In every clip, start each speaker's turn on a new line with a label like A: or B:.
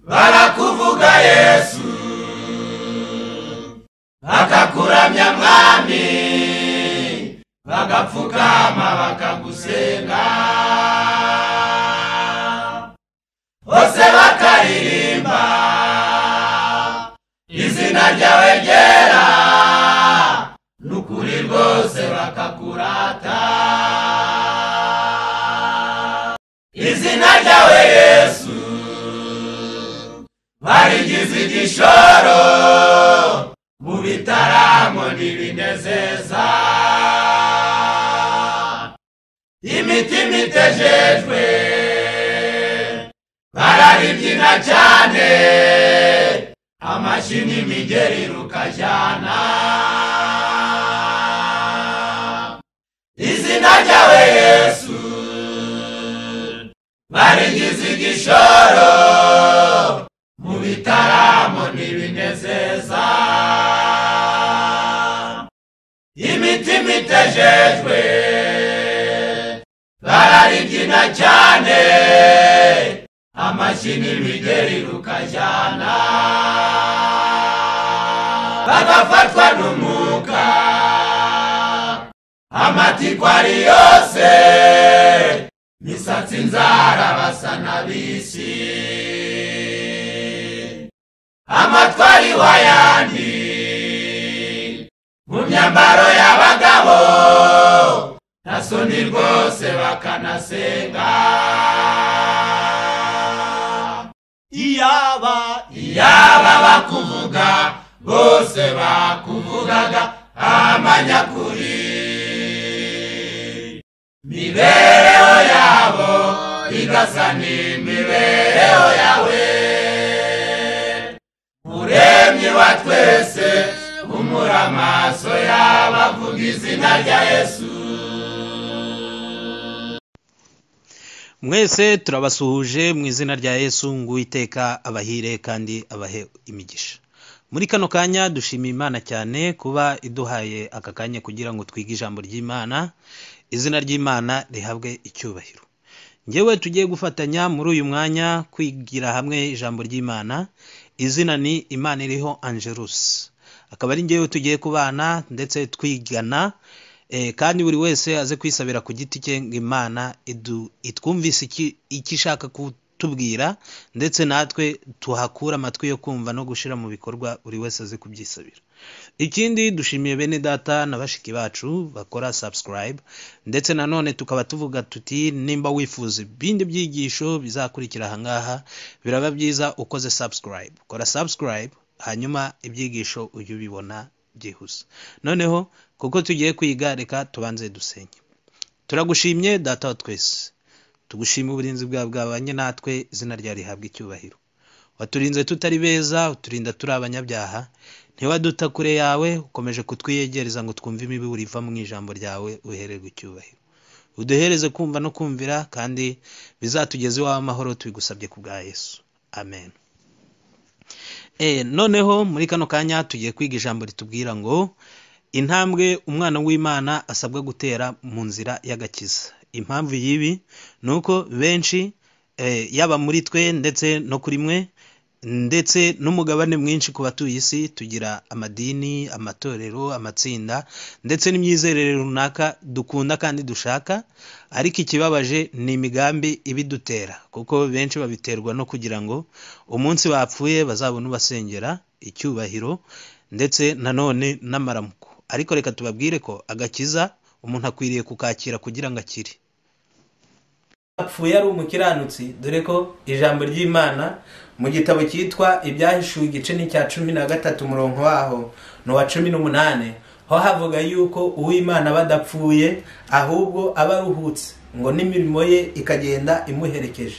A: barakuvuga yesu bakakuramya mwami bagapfukama bakagusenga bose bakaririmba izina ryawe ryera n'ukuri rwose bakakurata izina ryawe yesu barigize igishoro mu bitaramo n'ibinezeza imitima itejejwe bararibyina cyane amashyi n'imigeri rukajyana izina ryawe yesu barigize igishoro mu bitaramo n'ibinezeza imitima itejejwe bararibyina cyane amashyi n'imigeri rukajyana bagafatwa n'umwuka amatikwa ari yose misatsi inzara basa n'abisi amatwari wayandi mu myambaro y'abagabo nta soni rwose bakanasenga
B: iyaba
A: yaba bakuvuga bose bakuvugaga amanyakuri mibereho yabo igasa n'imibereho yawe uremye wa twese umura amaso y'abavuga izina rya yesu
C: mwese turabasuhuje mu izina rya yesu ngo uwiteka abahire kandi abahe imigisha muri kano kanya dushimiye imana cyane kuba iduhaye aka kanya kugira ngo twige ijambo ry'imana izina ry'imana rihabwe icyubahiro ngewe tugiye gufatanya muri uyu mwanya kwigira hamwe ijambo ry'imana izina ni imana iriho angerusi akaba ari ngewe tugiye kubana ndetse twigana Eh, kandi buri wese aze kwisabira ku giti cye ngo imana idu- itwumvise iki- icyo ishaka kutubwira ndetse natwe tuhakure amatwi yo kumva no gushyira mu bikorwa buri wese aze kubyisabira ikindi dushimiye bene data na bashiki bacu bakora subscribe ndetse nanone tukaba tuvuga tuti nimba wifuza ibindi byigisho bizakurikira ahangaha biraba byiza ukoze subscribe kora subscribe hanyuma ibyigisho ujye ubibona byihuse noneho kuko tugiye kwiga reka tubanze dusenye turagushimye data wa twese tugushime uburinzi bwawe bwabanye natwe izina rya rihabwa icyubahiro waturinze tutari beza uturinda turi abanyabyaha ntiwaduta kure yawe ukomeje kutwiyegereza ngo twumve imiburo iva mu ijambo ryawe uhererwe icyubahiro uduhereze kumva no kumvira kandi bizatugeze iwawe amahoro tubigusabye ku bwa yesu amen Eh, noneho muri kano kanya tugiye kwiga ijambo ritubwira ngo intambwe umwana w'imana asabwa gutera mu nzira y'agakiza impamvu y'ibi ni uko benshi eh, yaba muri twe ndetse no kuri mwe ndetse n'umugabane mwinshi ku batuye isi tugira amadini amatorero amatsinda ndetse n'imyizerere runaka dukunda kandi dushaka ariko ikibabaje ni imigambi ibidutera kuko benshi babiterwa no kugira ngo umunsi bapfuye bazabone ubasengera icyubahiro ndetse nanone n'amaramuko ariko reka tubabwire ko agakiza umuntu akwiriye kukakira kugira ngo akire
B: apfuye ari umukiranutsi dore ko ijambo ry'imana mu gitabo cyitwa ibyahishuwe igice ni cya cumi na gatatu umurongo waho ni uwa cumi n'umunani ho havuga yuko uw'imana aba adapfuye ahubwo aba aruhutse ngo n'imirimo ye ikagenda imuherekeje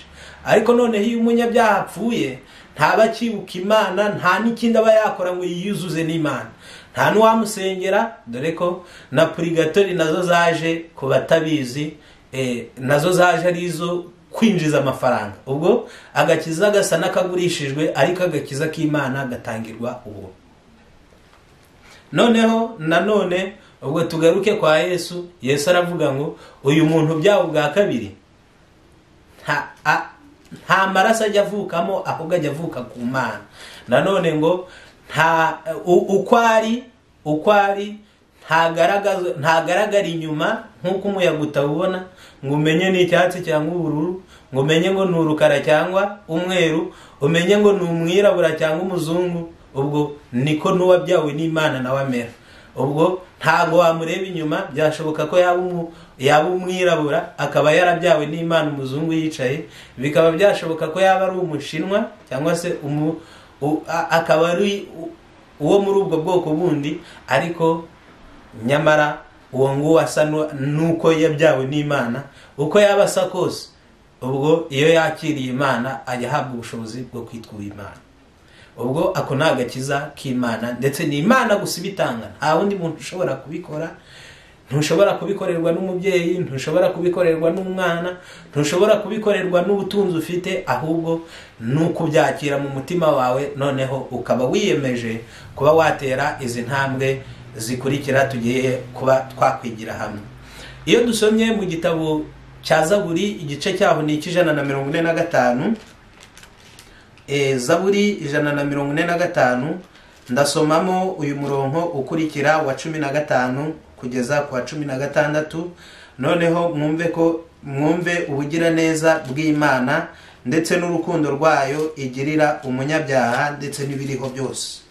B: ariko noneho iyo umunyabyaha apfuye ntaba akibuka imana nta n'ikindi aba yakora ngo yiyuzuze n'imana nta n'uwamusengera dore ko na purigatori nazo zaje ku batabizi eh, nazo zaje ari izo kwinjiza amafaranga ubwo agakiza gasa n'akagurishijwe ariko agakiza k'imana gatangirwa ubu noneho nanone ubwo tugaruke kwa yesu yesu aravuga ngo uyu muntu byawe bwa kabiri nta- a- nta maraso ajya avukamo ahubwo ajya avuka ku mana nanone ngo nta u- uko ari uko ari ntagaragaza- ntagaragara inyuma nk'uko umuyaga utawubona ngo umenye ni icyatsi cyangwa ubururu ngo umenye ngo ni urukara cyangwa umweru umenye ngo ni umwirabura cyangwa umuzungu ubwo niko n'uwabyawe n'imana nawe amera ubwo ntabwo wamureba inyuma byashoboka ko yaba umu- yaba umwirabura akaba yarabyawe n'imana umuzungu yicaye bikaba byashoboka ko yaba ari umushinwa cyangwa se umu u- a- akaba ari u- uwo muri ubwo bwoko bundi ariko nyamara uwo nguwo asa nu- n'uko yabyawe n'imana uko yaba asa kose ubwo iyo yakiriye imana ajya ahabwa ubushobozi bwo kwitwa imana ubwo ako ni agakiza k'imana ndetse ni imana gusa ibitanga nta wundi muntu ushobora kubikora ntushobora kubikorerwa n'umubyeyi ntushobora kubikorerwa n'umwana ntushobora kubikorerwa n'ubutunzi ufite ahubwo ni ukubyakira mu mutima wawe noneho ukaba wiyemeje kuba watera izi ntambwe zikurikira tugiye kuba twakwigira hamwe iyo dusomye mu gitabo cya zaburi igice cyaho ni icy'ijana na mirongo ine na gatanu Eh, zaburi ijana na mirongo ine na gatanu ndasomamo uyu murongo ukurikira wa cumi na gatanu kugeza ku wa cumi na gatandatu noneho mwumve ko mwumve ubugiraneza bw'imana ndetse n'urukundo rwayo igirira umunyabyaha ndetse n'ibiriho byose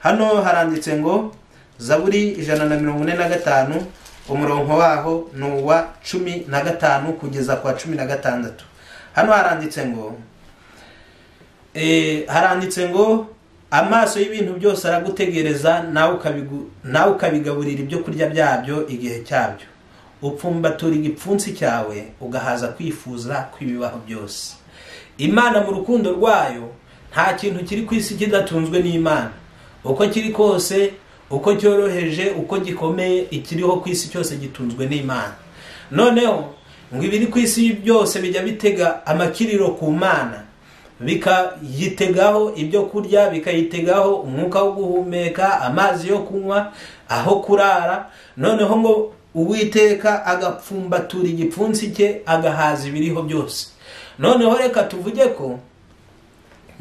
B: hano haranditse ngo zaburi ijana na mirongo ine na gatanu umurongo waho ni uwa cumi na gatanu kugeza ku wa cumi na gatandatu hano haranditse ngo Eh, haranditse ngo amaso y'ibintu byose aragutegereza nawe ukabigu- nawe ukabigaburira ibyo kurya byabyo igihe cyabyo upfumbatura igipfunsi cyawe ugahaza kwifuza kw'ibibaho byose imana mu rukundo rwayo nta kintu kiri ku isi kidatunzwe n'imana uko kiri kose uko cyoroheje uko gikomeye ikiriho ku isi cyose gitunzwe n'imana noneho ngo ibiri ku isi byose bijya bitega amakiriro ku mana bikayitegaho ibyo kurya bikayitegaho umwuka wo guhumeka amazi yo kunywa aho kurara noneho ngo uwiteka agapfumbatura igipfunsi cye agahaza ibiriho byose noneho reka tuvuge ko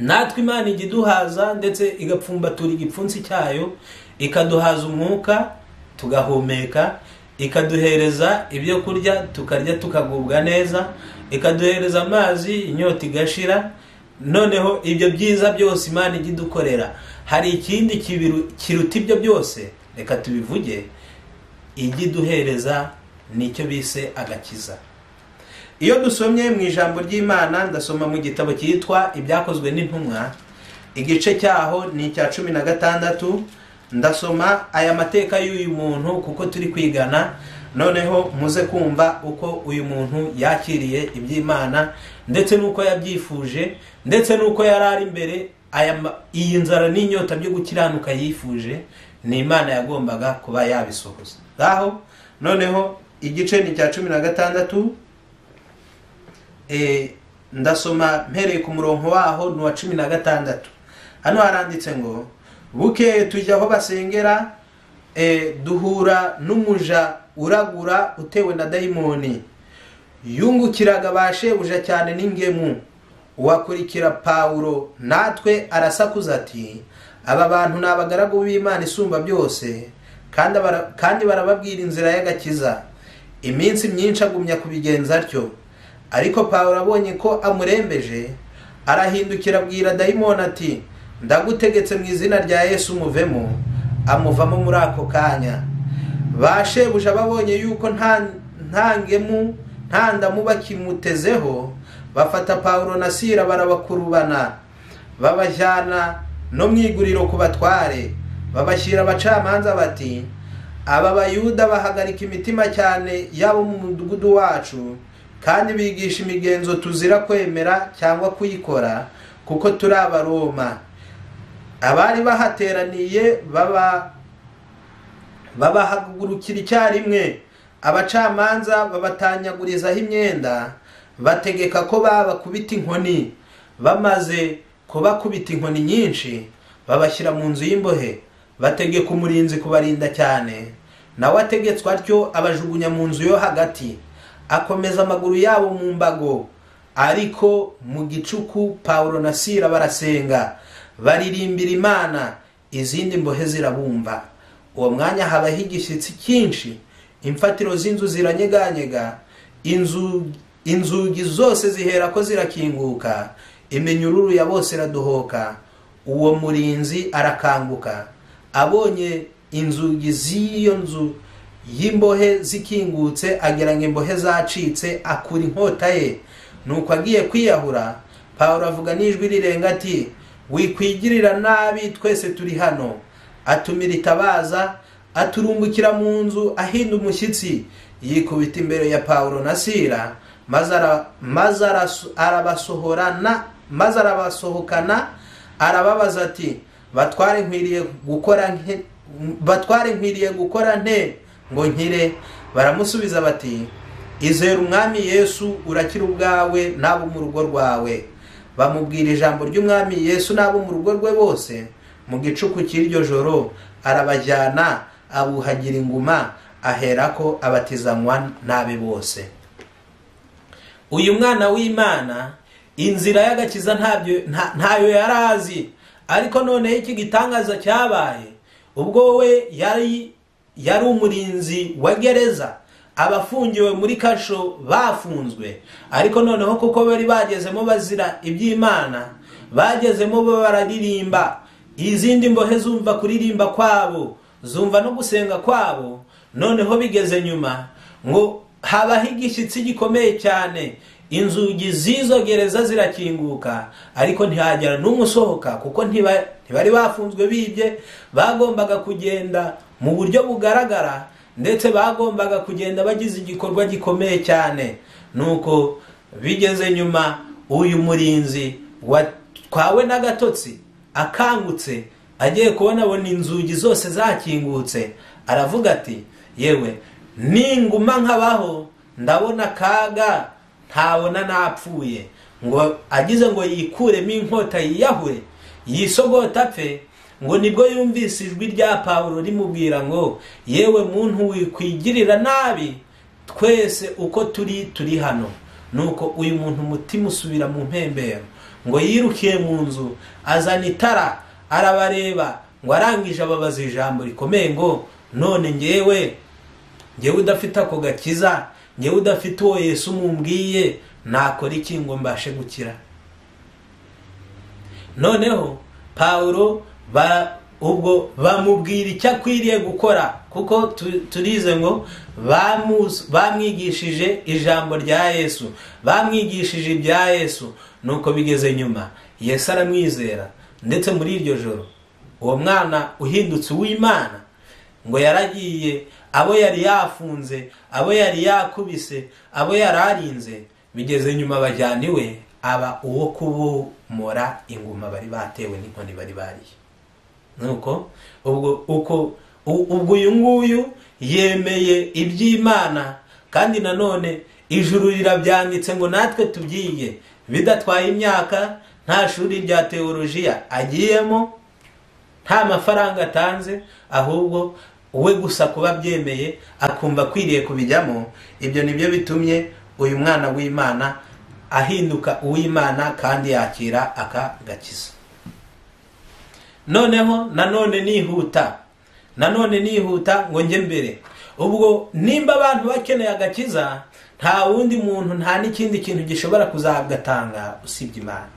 B: natwe imana ijya iduhaza ndetse igapfumbatura igipfunsi cyayo ikaduhaza umwuka tugahumeka ikaduhereza ibyo kurya tukarya tukagubwa neza ikaduhereza amazi inyota igashira noneho ibyo byiza byose imana ijya idukorera hari ikindi kibiru- kiruta ibyo byose reka tubivuge ijya iduhereza nicyo bise agakiza iyo dusomye mu ijambo ry'imana ndasoma mu gitabo cyitwa ibyakozwe n'intumwa igice cyaho ni icya cumi na gatandatu ndasoma aya mateka y'uyu muntu kuko turi kwigana noneho muze kumva uko uyu muntu yakiriye iby'imana ndetse n'uko yabyifuje ndetse n'uko yari ari imbere aya ma- iyi nzara n'inyota byo gukiranuka yifuje ni imana yagombaga kuba yabisohoza ngaho noneho igice ni icya cumi na gatandatu Eh, ndasoma mpereye ku murongo waho ni uwa cumi na gatandatu hano haranditse ngo bukeye tujya aho basengera eh, duhura n'umuja uragura utewe na dayimoni yungukiraga ba shebuja cyane n'ingemu uwakurikira pawulo natwe arasakuza ati aba bantu ni abagaragu b'imana isumba byose kandi abara- kandi barababwira inzira y'agakiza iminsi myinshi agumya kubigenza atyo ariko pawulo abonye ko amurembeje arahindukira abwira dayimoni ati ndagutegetse mu izina rya yesu umuvemo amuvamo muri ako kanya ba shebuja babonye yuko nta nta ngemu nta ndamu bakimutezeho bafata pawulo na sira barabakurubana babajyana no mu iguriro ku batware babashyira abacamanza bati aba bayuda bahagarika imitima cyane yabo mu mudugudu wacu kandi bigisha imigenzo tuzira kwemera cyangwa kuyikora kuko turi abaroma abari bahateraniye baba babahagurukira icyarimwe abacamanza babatanyagurizaho imyenda bategeka ko babakubita inkoni bamaze kubakubita inkoni nyinshi babashyira mu nzu y'imbohe bategeka umurinzi kubarinda cyane nawe ategetswe atyo abajugunya mu nzu yo hagati akomeza amaguru yabo mu mbago ariko mu gicuku paul na sira barasenga baririmbira imana izindi mbohe zirabumva uwo mwanya habaho igishyitsi cyinshi imfatiro z'inzu ziranyeganyega inzu inzugi zose zihera ko zirakinguka iminyururu ya bose iraduhoka uwo murinzi arakanguka abonye inzugi z'iyo nzu y'imbohe zikingutse ageranya imbohe zacitse akura inkota ye nuko agiye kwiyahura paul avuga n'ijwi rirenga ati wikwigirira nabi twese turi hano atumira itabaza aturumbukira mu nzu ahinda umushyitsi yikubita imbere ya paul na sira maze ara- maze araso- arabasohorana maze arabasohokana arababaza ati batware nkwiriye gukora nke batware nkwiriye gukora nte ngo nkire baramusubiza bati izere umwami yesu urakira ubwawe n'abo mu rugo rwawe bamubwira ijambo ry'umwami yesu n'abo mu rugo rwe bose mu gicuku cy'iryo joro arabajyana abuhagira inguma aherako abatizanywa n'abe bose uyu mwana w'imana inzira y'agakiza ntabyo nta- ntayo yari azi ariko noneho iki gitangaza cyabaye ubwo we yari yari umurinzi wa gereza abafungiwe muri kasho bafunzwe ariko noneho kuko bari bagezemo bazira iby'imana bagezemo bo bararirimba izindi mbohe zumva kuririmba kwabo zumva no gusenga kwabo noneho bigeze nyuma ngo habaho igishyitsi gikomeye cyane inzugi z'izo gereza zirakinguka ariko ntihagera n'umwe usohoka kuko ntiba- ntibari bafunzwe bibye bagombaga kugenda mu buryo bugaragara ndetse bagombaga kugenda bagize igikorwa gikomeye cyane nuko bigeze nyuma uyu murinzi watwawe n'agatotsi akangutse agiye kubona abona inzugi zose zakingutse aravuga ati yewe ninguma nkabaho ndabona akaga ntabona napfuye ngo agize ngo yikuremo inkota yiyahure yisogota apfe ngo nibwo yumvise ijwi rya pawulo rimubwira ngo yewe muntu wikwigirira nabi twese uko turi turi hano nuko uyu muntu umutima usubira mu mpembero ngo yirukiye mu nzu azana itara arabareba ngo arangije ababaza ijambo rikomeye ngo none ngewe ngewe udafite ako gakiza ngewe udafite uwo yesu mumbwiye nakora iki ngo mbashe gukira noneho pawulo ba ubwo bamubwira icyo akwiriye gukora kuko tu- turize ngo bamus- bamwigishije ijambo rya yesu bamwigishije ibya yesu nuko bigeze nyuma yesu aramwizera ndetse muri iryo joro uwo mwana uhindutse uw'imana ngo yaragiye abo yari yafunze abo yari yakubise abo yari arinze bigeze nyuma bajyana iwe aba uwo kubomora inguma bari batewe n'inkoni bari bariye nuko ubwo uko u- ubwo uyu nguyu yemeye iby'imana kandi nanone ijuru rirabyanditse ngo natwe tubyiye bidatwaye imyaka nta shuri rya teolojiya agiyemo nta mafaranga atanze ahubwo we gusa kuba abyemeye akumva akwiriye kubijyamo ibyo nibyo bitumye uyu mwana w'imana ahinduka uw'imana kandi yakira aka gakiza noneho nanone nihuta nanone nihuta ngo njye mbere ubwo nimba abantu bakeneye agakiza nta wundi muntu nta n'ikindi kintu gishobora kuzagatanga usibye imana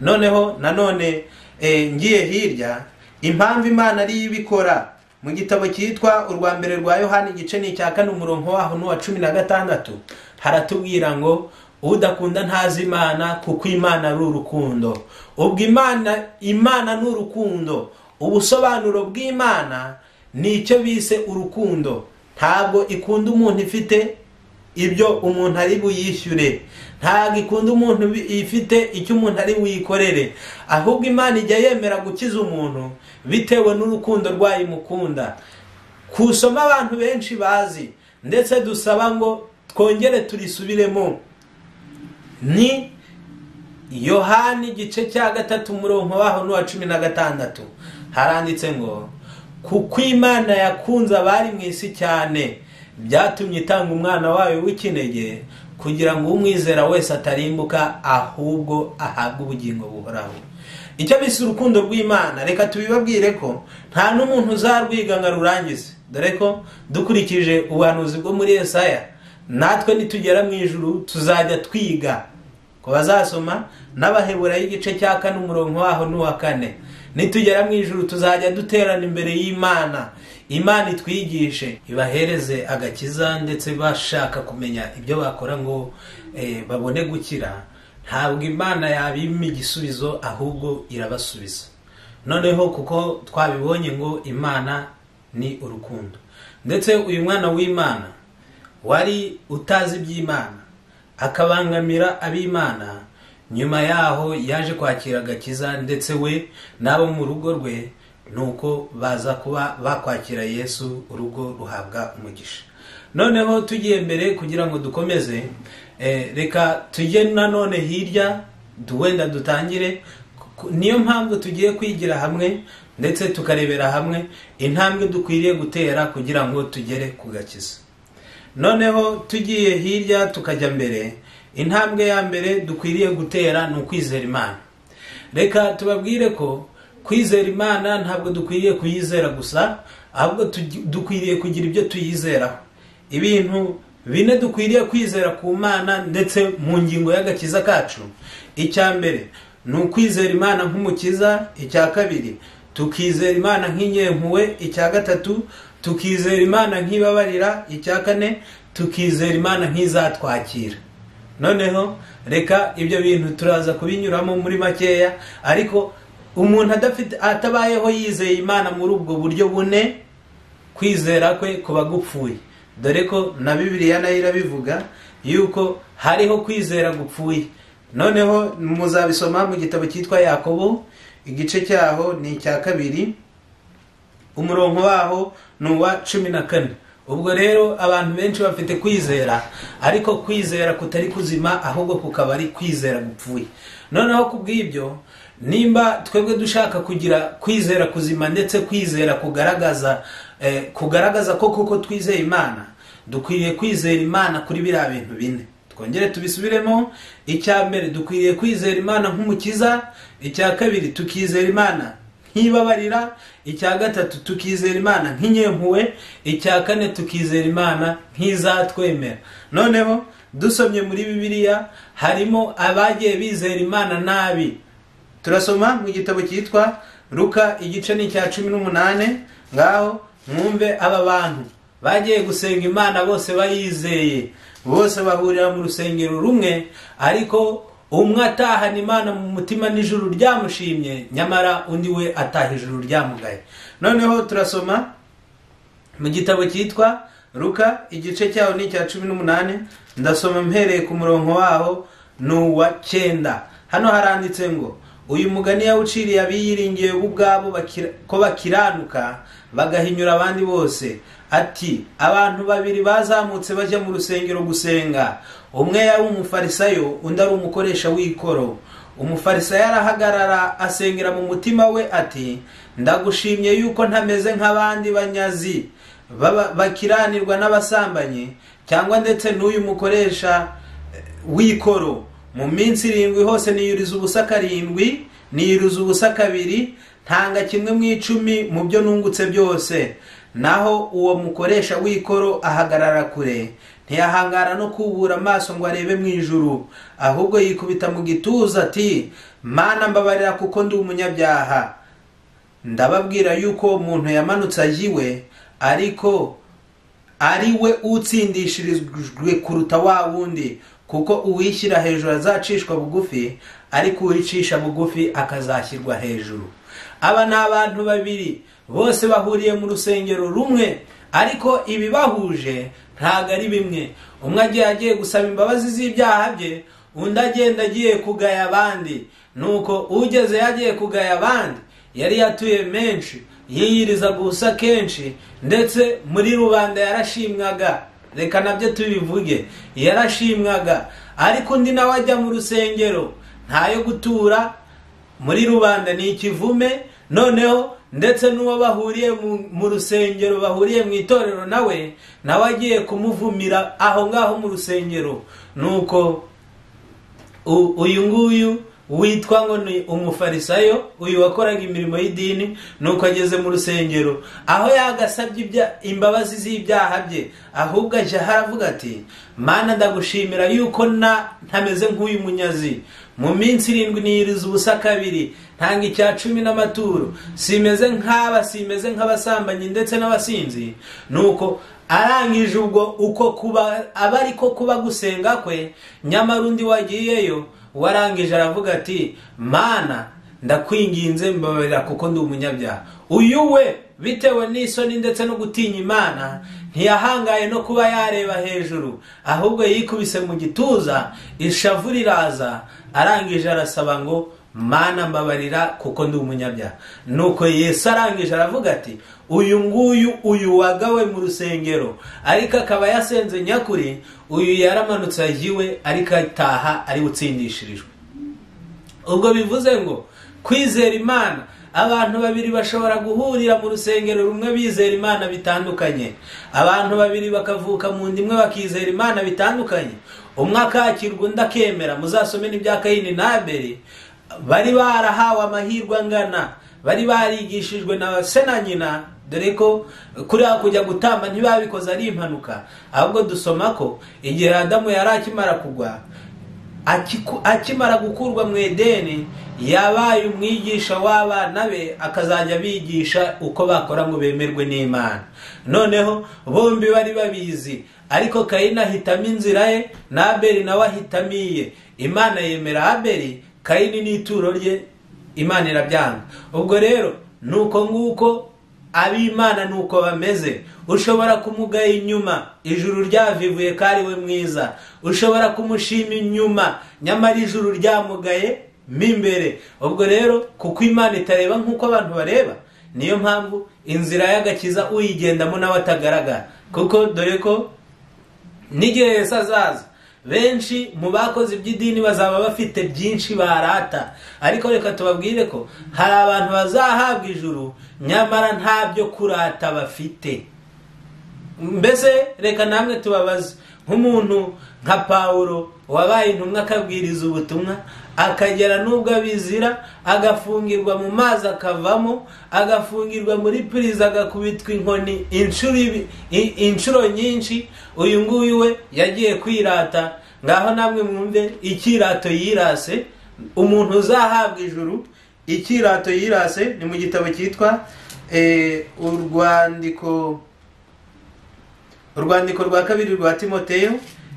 B: noneho nanone eh, ngiye hirya impamvu imana ariyo ibikora mu gitabo cyitwa urwa mbere rwa yohani igice ni icya kane umurongo waho n'uwa cumi na gatandatu haratubwira ngo udakunda ntazi imana kuko imana ari urukundo ubwo imana imana ni urukundo ubusobanuro bw'imana ni icyo bise urukundo ntabwo ikunda umuntu ifite ibyo umuntu ari buyishyure ntabwo ikunda umuntu bi- ifite icyo umuntu ari buyikorere ahubwo imana ijya yemera gukiza umuntu bitewe n'urukundo rwayo imukunda kusoma abantu benshi bazi ndetse dusaba ngo twongere turisubiremo ni yohani igice cya gatatu umurongo waho n'uwa cumi na gatandatu haranditse ngo kuko imana yakunze abari mu isi cyane byatumye itanga umwana wayo w'ikinege kugira ngo umwizera wese atarimbuka ahubwo ahabwe ubugingo buhoraho icyo bise urukundo rw'imana reka tubibabwire ko nta n'umuntu uzarwiga ngo arurangize dore ko dukurikije ubuhanuzi bwo muri esaya natwe nitugera mu ijuru tuzajya twiga ku bazasoma n'abaheburayo igice cya kane umurongo waho n'uwa kane nitugera mu ijuru tuzajya duterana imbere y'imana imana itwigishe ibahereze agakiza ndetse bashaka kumenya ibyo bakora ngo eh, babone gukira ntabwo imana yabima igisubizo ahubwo irabasubiza noneho kuko twabibonye ngo imana ni urukundo ndetse uyu mwana w'imana wari utazi iby'imana akabangamira ab'imana nyuma yaho yaje kwakira agakiza ndetse we n'abo mu rugo rwe nuko baza kuba bakwakira yesu urugo ruhabwa umugisha noneho tugiye mbere kugira ngo dukomeze eh, reka tujye nanone hirya du- wenda dutangire ku- niyo mpamvu tugiye kwigira hamwe ndetse tukarebera hamwe intambwe dukwiriye gutera kugira ngo tugere ku gakiza noneho tugiye hirya tukajya mbere intambwe ya mbere dukwiriye gutera ni ukwizera imana reka tubabwire ko kwizera imana ntabwo dukwiriye kuyizera gusa ahubwo tugi- dukwiriye kugira ibyo tuyizeraho ibintu bine dukwiriye kwizera ku mana ndetse mu ngingo y'agakiza kacu icya mbere ni ukwizera imana nk'umukiza icya kabiri tukizera imana nk'inyempuwe icya gatatu tukizera imana nk'ibabarira icya kane tukizera imana nk'izatwakira noneho reka ibyo bintu turaza kubinyuramo muri makeya ariko umuntu adafite atabayeho yizeye imana muri ubwo buryo bune kwizera kwe kuba gupfuye dore ko na bibiliya nayo irabivuga yuko hariho kwizera gupfuye noneho muzabisoma mu gitabo cyitwa yakobo igice cyaho ni icya kabiri umurongo waho ni uwa cumi na kane ubwo rero abantu benshi bafite kwizera ariko kwizera kutari kuzima ahubwo kukaba ari kwizera gupfuye noneho ku bw'ibyo nimba twebwe dushaka kugira kwizera kuzima ndetse kwizera kugaragaza eh, kugaragaza ko kuko twizeye imana dukwiriye kwizera imana kuri biriya bintu bine twongere tubisubiremo icya mbere dukwiriye kwizera imana nk'umukiza icya kabiri tukizera imana nk'ibabarira icya gatatu tukizera imana nk'inyempuwe icya kane tukizera imana nk'izatwemera noneho dusomye muri bibiliya harimo abagiye bizera imana nabi turasoma mu gitabo cyitwa ruka igice ni icya cumi n'umunani ngaho mwumve aba bantu bagiye gusenga imana bose bayizeye bose bahurira mu rusengero rumwe ariko umwe atahana imana mu mutima n'ijuru ryamushimye nyamara undi we ataha ijuru ryamugaye noneho turasoma mu gitabo cyitwa ruka igice cyaho ni icya cumi n'umunani ndasoma mpereye ku murongo waho ni uwa cyenda hano haranditse ngo uyu mugani yawuciriye abiyiringiye bo ubwabo bakira- ko bakiranuka bagahinyura abandi bose ati abantu babiri bazamutse bajya mu rusengero gusenga umwe yari umufarisayo undi ari umukoresha w'ikoro umufarisayo arahagarara asengera mu mutima we ati ndagushimye yuko ntameze nk'abandi banyazi baba- bakiranirwa n'abasambanyi cyangwa ndetse n'uyu mukoresha eh, w'ikoro mu minsi irindwi hose niyuriza ubusa karindwi niyuriza ubusa kabiri ntanga kimwe mu icumi mu byo nungutse byose naho uwo mukoresha w'ikoro ahagarara kure ntiyahangara no kubura amaso ngo arebe mu ijuru ahubwo yikubita mu gituza ati mana mbabarira kuko ndi umunyabyaha ndababwira yuko uwo muntu yamanutse ayiwe ariko ari we utsindishirijwe kuruta wa wundi kuko uwishyira hejuru azacishwa bugufi ariko uwicisha bugufi akazashyirwa hejuru aba ni abantu babiri bose bahuriye mu rusengero rumwe ariko ibibahuje ntabwo ari bimwe umwe agiye agiye gusaba imbabazi z'ibyaha bye undi agenda agiye kugaya abandi nuko ugeze yagiye kugaya abandi yari yatuye menshi yiyiriza gusa kenshi ndetse muri rubanda yarashimwaga reka nabyo tubivuge yarashimwaga ariko undi nawe ajya mu rusengero ntayo gutura muri rubanda ni ikivume noneho ndetse n'uwo bahuriye mu- mu rusengero bahuriye mu itorero nawe nawe agiye kumuvumira aho ngaho mu rusengero nuko u- uyu nguyu witwa ngo ni umufarisayo uyu wakoraga imirimo y'idini nuko ageze mu rusengero aho yagasabye ibya- imbabazi z'ibyaha bye ahubwo aje haravuga ati mana ndagushimira yuko na ntameze nk'uyu munyazi mu minsi irindwi niyiriza ubusa kabiri ntanga icya cumi n'amaturo simeze nk'aba simeze nk'abasambanyi ndetse n'abasinzi nuko arangije ubwo uko kuba aba ariko kuba gusenga kwe nyamara undi wagiyeyo warangije aravuga ati mana ndakwinginze mbabarira kuko ndi umunyabyaha uyu we bitewe n'isoni ndetse no gutinya imana ntiyahangaye no kuba yareba hejuru ahubwo yikubise mu gituza ishavu riraza arangije arasaba ngo mana mbabarira kuko ndi umunyabyaha nuko yesu arangije aravuga ati uyu nguyu uyu wagawe mu rusengero ariko akaba yasenze nyakuri uyu yaramanutse agiwe ariko ataha ari utsindishirijwe ubwo bivuze ngo kwizera imana abantu babiri bashobora guhurira mu rusengero rumwe bizera imana bitandukanye abantu babiri bakavuka mu nda imwe bakizera imana bitandukanye umwe akakirwa undi akemera muzasome n'ibya kayini na abeli bari barahawe amahirwe angana bari barigishijwe na se na nyina dore ko kuriya kujya gutamba ntibabikoze ari impanuka ahubwo dusoma ko igihe adamu yari akimara kugwa Akiku- akimara gukurwa mu edeni yabaye umwigisha w'abana be akazajya bigisha uko bakora ngo bemerwe n'imana noneho bombi bari babizi ariko kayini ahitamo inzira ye na abeli nawe ahitamo iye imana yemera abeli kayini n'ituro rye imana irabyanga ubwo rero ni uko nguko ab'imana ni uko bameze ushobora kumugaya inyuma ijuru ryavivuye ko ari we mwiza ushobora kumushima inyuma nyamara ijuru ryamugaye mo imbere ubwo rero kuko imana itareba nk'uko abantu bareba niyo mpamvu inzira y'agakiza uyigendamo nawe atagaragara kuko dore ko n'igihe Yesu azaza benshi mu bakoze iby'idini bazaba bafite byinshi barata ariko reka tubabwire ko hari abantu bazahabwa ijuru nyamara nta byo kurata bafite mbese reka namwe tubabaze nk'umuntu nka pawulo wabaye intumwa akabwiriza ubutumwa akagera n'ubwo abizira agafungirwa mu mazi akavamo agafungirwa muri purize agakubitwa inkoni inshuro ibi- i- inshuro nyinshi uyu nguyu we yagiye kwirata ngaho namwe mwumve ikirato yirase umuntu uzahabwa ijuru ikirato yirase ni mu gitabo cyitwa eh, urwandiko urwandiko rwa kabiri rwa timoteyo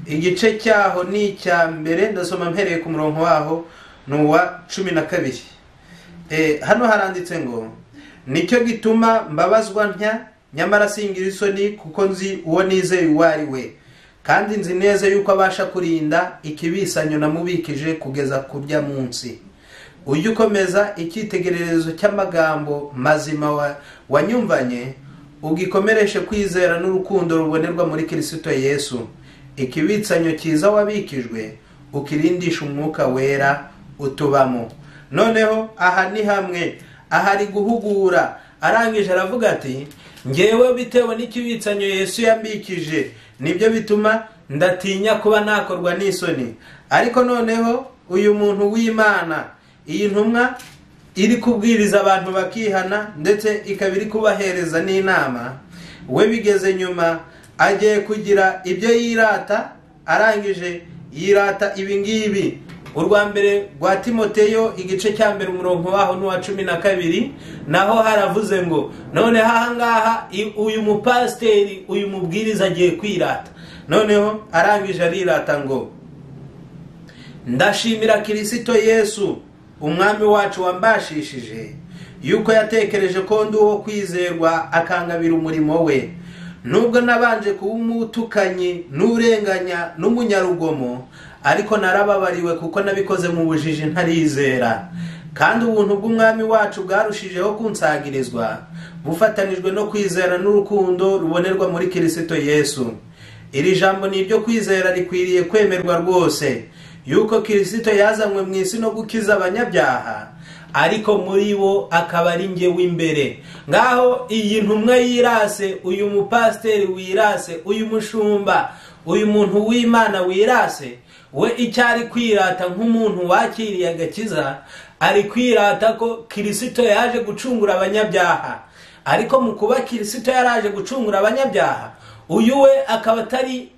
B: igice cyaho ni icya mbere ndasoma mpereye ku murongo waho ni uwa cumi na kabiri Eh, hano haranditse ngo nicyo gituma mbabazwa ntya nyamara singira isoni kuko nzi uwo nizeye uwo ari we kandi nzi neza yuko abasha kurinda ikibisanyo namubikije kugeza kurya munsi ujye ukomeza icyitegererezo cy'amagambo mazima wa- wanyumvanye ugikomereshe kwizera n'urukundo rubonerwa muri kirisito yesu ikibitsanyo cyiza wabikijwe ukirindisha umwuka wera utubamo noneho aha ni hamwe aha ari guhugura arangije aravuga ati ngewe bitewe n'ikibitsanyo yesu yambikije nibyo bituma ndatinya kuba nakorwa n'isoni ariko noneho uyu muntu w'imana iyi ntumwa iri kubwiriza abantu bakihana ndetse ikaba iri kubahereza n'inama we bigeze nyuma agiye kugira ibyo yirata arangije yirata ibi ngibi urwa mbere rwa timoteyo igice cya mbere umurongo waho n'uwa cumi na kabiri naho haravuze ngo noneho ahangaha i- uyu mupasiteri uyu mubwiriza agiye kwirata noneho arangije arirata ngo ndashimira kirisito yesu umwami wacu wambashishije yuko yatekereje ko ndi uwo kwizerwa akangabira umurimo we nubwo nabanje kuba umutukanyi n'urenganya n'umunyarugomo ariko narababariwe kuko nabikoze mu bujiji ntarizera kandi ubuntu bw'umwami wacu bwarushijeho kunsagirizwa bufatanijwe no kwizera n'urukundo rubonerwa muri kirisito yesu iri jambo ni iryo kwizera rikwiriye kwemerwa rwose yuko kirisito yazanywe mu isi no gukiza abanyabyaha ariko muri bo akaba ari nge w'imbere ngaho iyi ntumwa yirase uyu mupasiteri wirase uyu mushumba uyu muntu w'imana wirase we icyo ari kwirata nk'umuntu wakiriye agakiza ari kwirata ko kirisito yaje gucungura abanyabyaha ariko mu kuba kirisito yaraje gucungura abanyabyaha uyu we akaba atari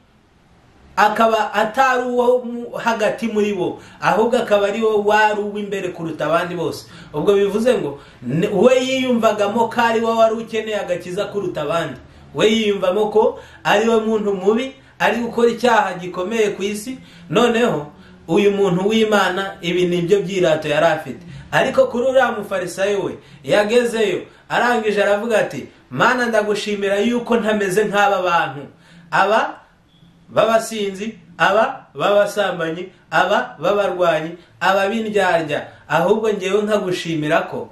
B: akaba atari uwo mu- hagati muri bo ahubwo akaba ari wo wari uw'imbere kuruta abandi bose ubwo bivuze ngo ne- we yiyumvagamo ko ari we wari ukeneye agakiza kuruta abandi we yiyumvamo ko ari we muntu mubi ari gukora icyaha gikomeye ku isi noneho uyu muntu w'imana ibi ni byo byirato yari afite ariko kuri uriya mufarisayo we yagezeyo arangije aravuga ati mana ndagushimira yuko ntameze nk'aba bantu aba b'abasinzi aba b'abasambanyi aba b'abarwanyi aba b'indyarya ahubwo ngewe nkagushimira ko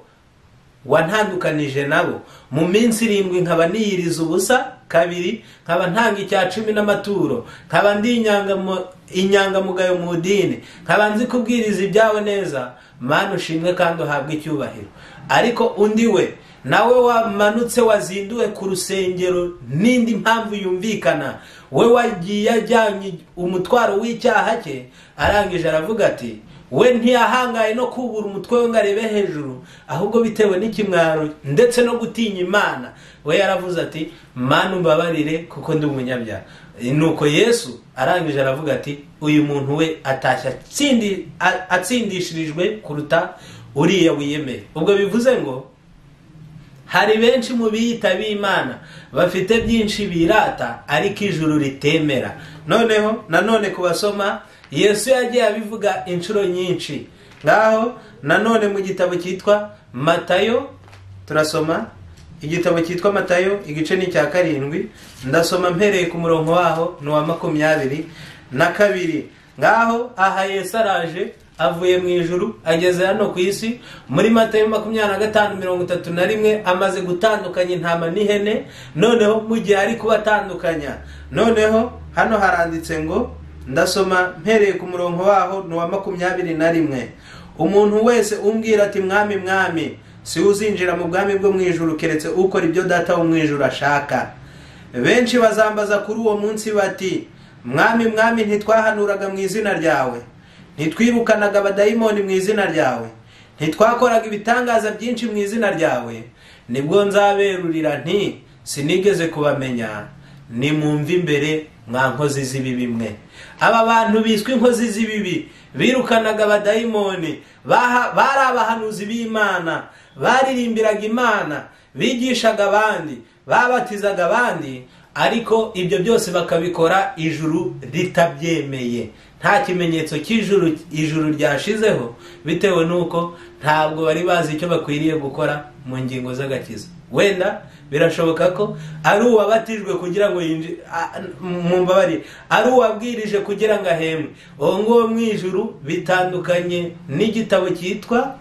B: wantandukanije nabo mu minsi irindwi nkaba niyiriza ubusa kabiri nkaba ntanga icya cumi n'amaturo nkaba ndi inyangamo- inyangamugayo mu idini nkaba nzi kubwiriza ibyawe neza mana ushimwe kandi uhabwe icyubahiro ariko undi we nawe wamanutse wazinduwe ku rusengero n'indi mpamvu yumvikana we wagiye ajyanye umutwaro w'icyaha cye arangije aravuga ati we ntiyahangaye no kubura umutwe we ngo arebe hejuru ahubwo bitewe n'ikimwaro ndetse no gutinya imana we yaravuze ati mana umbabarire kuko ndi umunyabyaha nuko yesu arangije aravuga ati uyu muntu we atashye atsindi- a- atsindishirijwe kuruta uriya wiyemeye ubwo bivuze ngo hari benshi mu biyita b'imana bafite byinshi birata ariko ijuru ritemera noneho nanone ku basoma yesu yagiye abivuga inshuro nyinshi ngaho nanone mu gitabo cyitwa matayo turasoma igitabo cyitwa matayo igice ni icya karindwi ndasoma mpereye ku murongo waho ni uwa makumyabiri na kabiri ngaho aha yesu araje avuye mu ijuru ageze hano ku isi muri matayo makumyabiri na gatanu mirongo itatu na rimwe amaze gutandukanya intama n'ihene noneho mu gihe ari kubatandukanya noneho hano haranditse ngo ndasoma mpereye ku murongo waho ni uwa makumyabiri na rimwe umuntu wese umbwira ati mwami mwami si we uzinjira mu bwami bwo mu ijuru keretse ukora ibyo data wo mu ijuru ashaka benshi bazambaza kuri uwo munsi bati mwami mwami ntitwahanuraga mu izina ryawe ntitwirukanaga abadayimoni mu izina ryawe ntitwakoraga ibitangaza byinshi mu izina ryawe nibwo nzaberurira nti sinigeze kubamenya nimwumve imbere mwa nkozi z'ibibi mwe aba bantu biswe inkozi z'ibibi birukanaga abadayimoni baha- bari abahanuzi b'imana baririmbiraga imana bigishaga abandi babatizaga abandi ariko ibyo byose bakabikora ijuru ritabyemeye nta kimenyetso cy'ijuru ijuru ryashizeho bitewe n'uko ntabwo bari bazi icyo bakwiriye gukora mu ngingo z'agakiza wenda birashoboka ko ari uwabatijwe kugira ngo yinji- a- mu mbabare ari uwabwirije kugira ngo ahembwe uwo nguwo mu ijuru bitandukanye n'igitabo cyitwa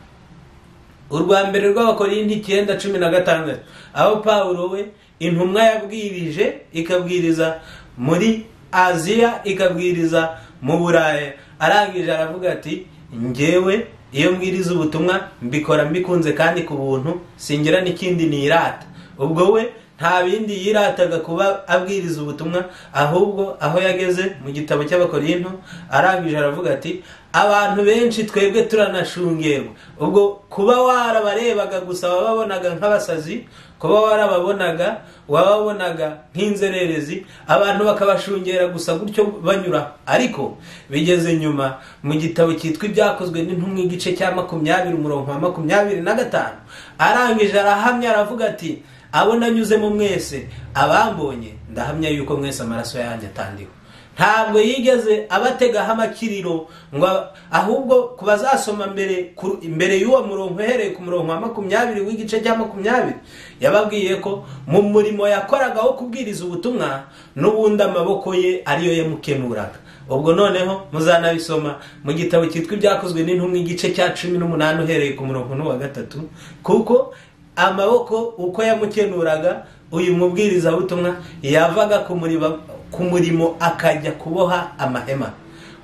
B: urwa mbere rw'abakorindi icyenda cumi na gatandatu aho pawulo we intumwa yabwirije ikabwiriza muri aziya ikabwiriza mu buraya arangije aravuga ati ngewe iyo mbwiriza ubutumwa mbikora mbikunze kandi ku buntu singira n'ikindi nirata ubwo we nta bindi yirataga kuba abwiriza ubutumwa ahubwo aho yageze mu gitabo cy'abakorinto arangije aravuga ati abantu benshi twebwe turanashungerwa ubwo kuba warabarebaga gusa wababonaga nk'abasazi kuba warababonaga wababonaga nk'inzererezi abantu bakabashungera gusa gutyo banyura ariko bigeze nyuma mu gitabo cyitwa ibyakozwe n'intumwa igice cya makumyabiri umurongo wa makumyabiri na gatanu arangije arahamya aravuga ati abo nanyuzemo mwese abambonye ndahamya yuko mwese amaraso yanjye atandiwe ntabwo yigeze abategaho amakiriro ngo ab- ahubwo ku bazasoma mbere ku- imbere y'uwo murongo uhereye ku murongo wa makumyabiri w'igice cya makumyabiri yababwiye ko mu murimo yakoraga wo kubwiriza ubutumwa n'ubundi amaboko ye ariyo yamukenuraga ubwo noneho muzanabisoma mu gitabo cyitwa ibyakozwe n'intumwa igice cya cumi n'umunani uhereye ku murongo n'uwa gatatu kuko amaboko uko yamukenuraga uyu mubwirizabutumwa yavaga ku muriba- ku murimo akajya kuboha amahema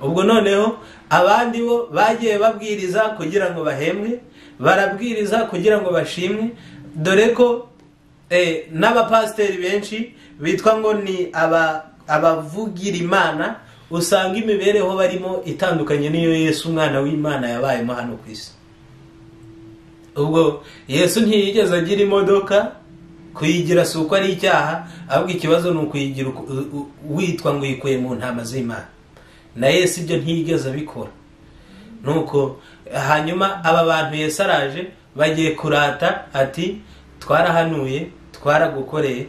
B: ubwo noneho abandi bo bagiye babwiriza kugira ngo bahembwe barabwiriza kugira ngo bashimwe dore ko eh, n'abapasiteri benshi bitwa ngo ni aba abavugira imana usanga imibereho barimo itandukanye n'iyo yesu umwana w'imana yabayemo hano ku isi ubwo yesu ntiyigeze agira imodoka kuyigira si uko ari icyaha ahubwo ikibazo ni ukuyigira uko- u- u- witwa ngo uyikuye mu ntama z'imana na yesu ibyo ntiyigeze abikora nuko hanyuma aba bantu Yesu araje bagiye kurata ati twarahanuye twaragukoreye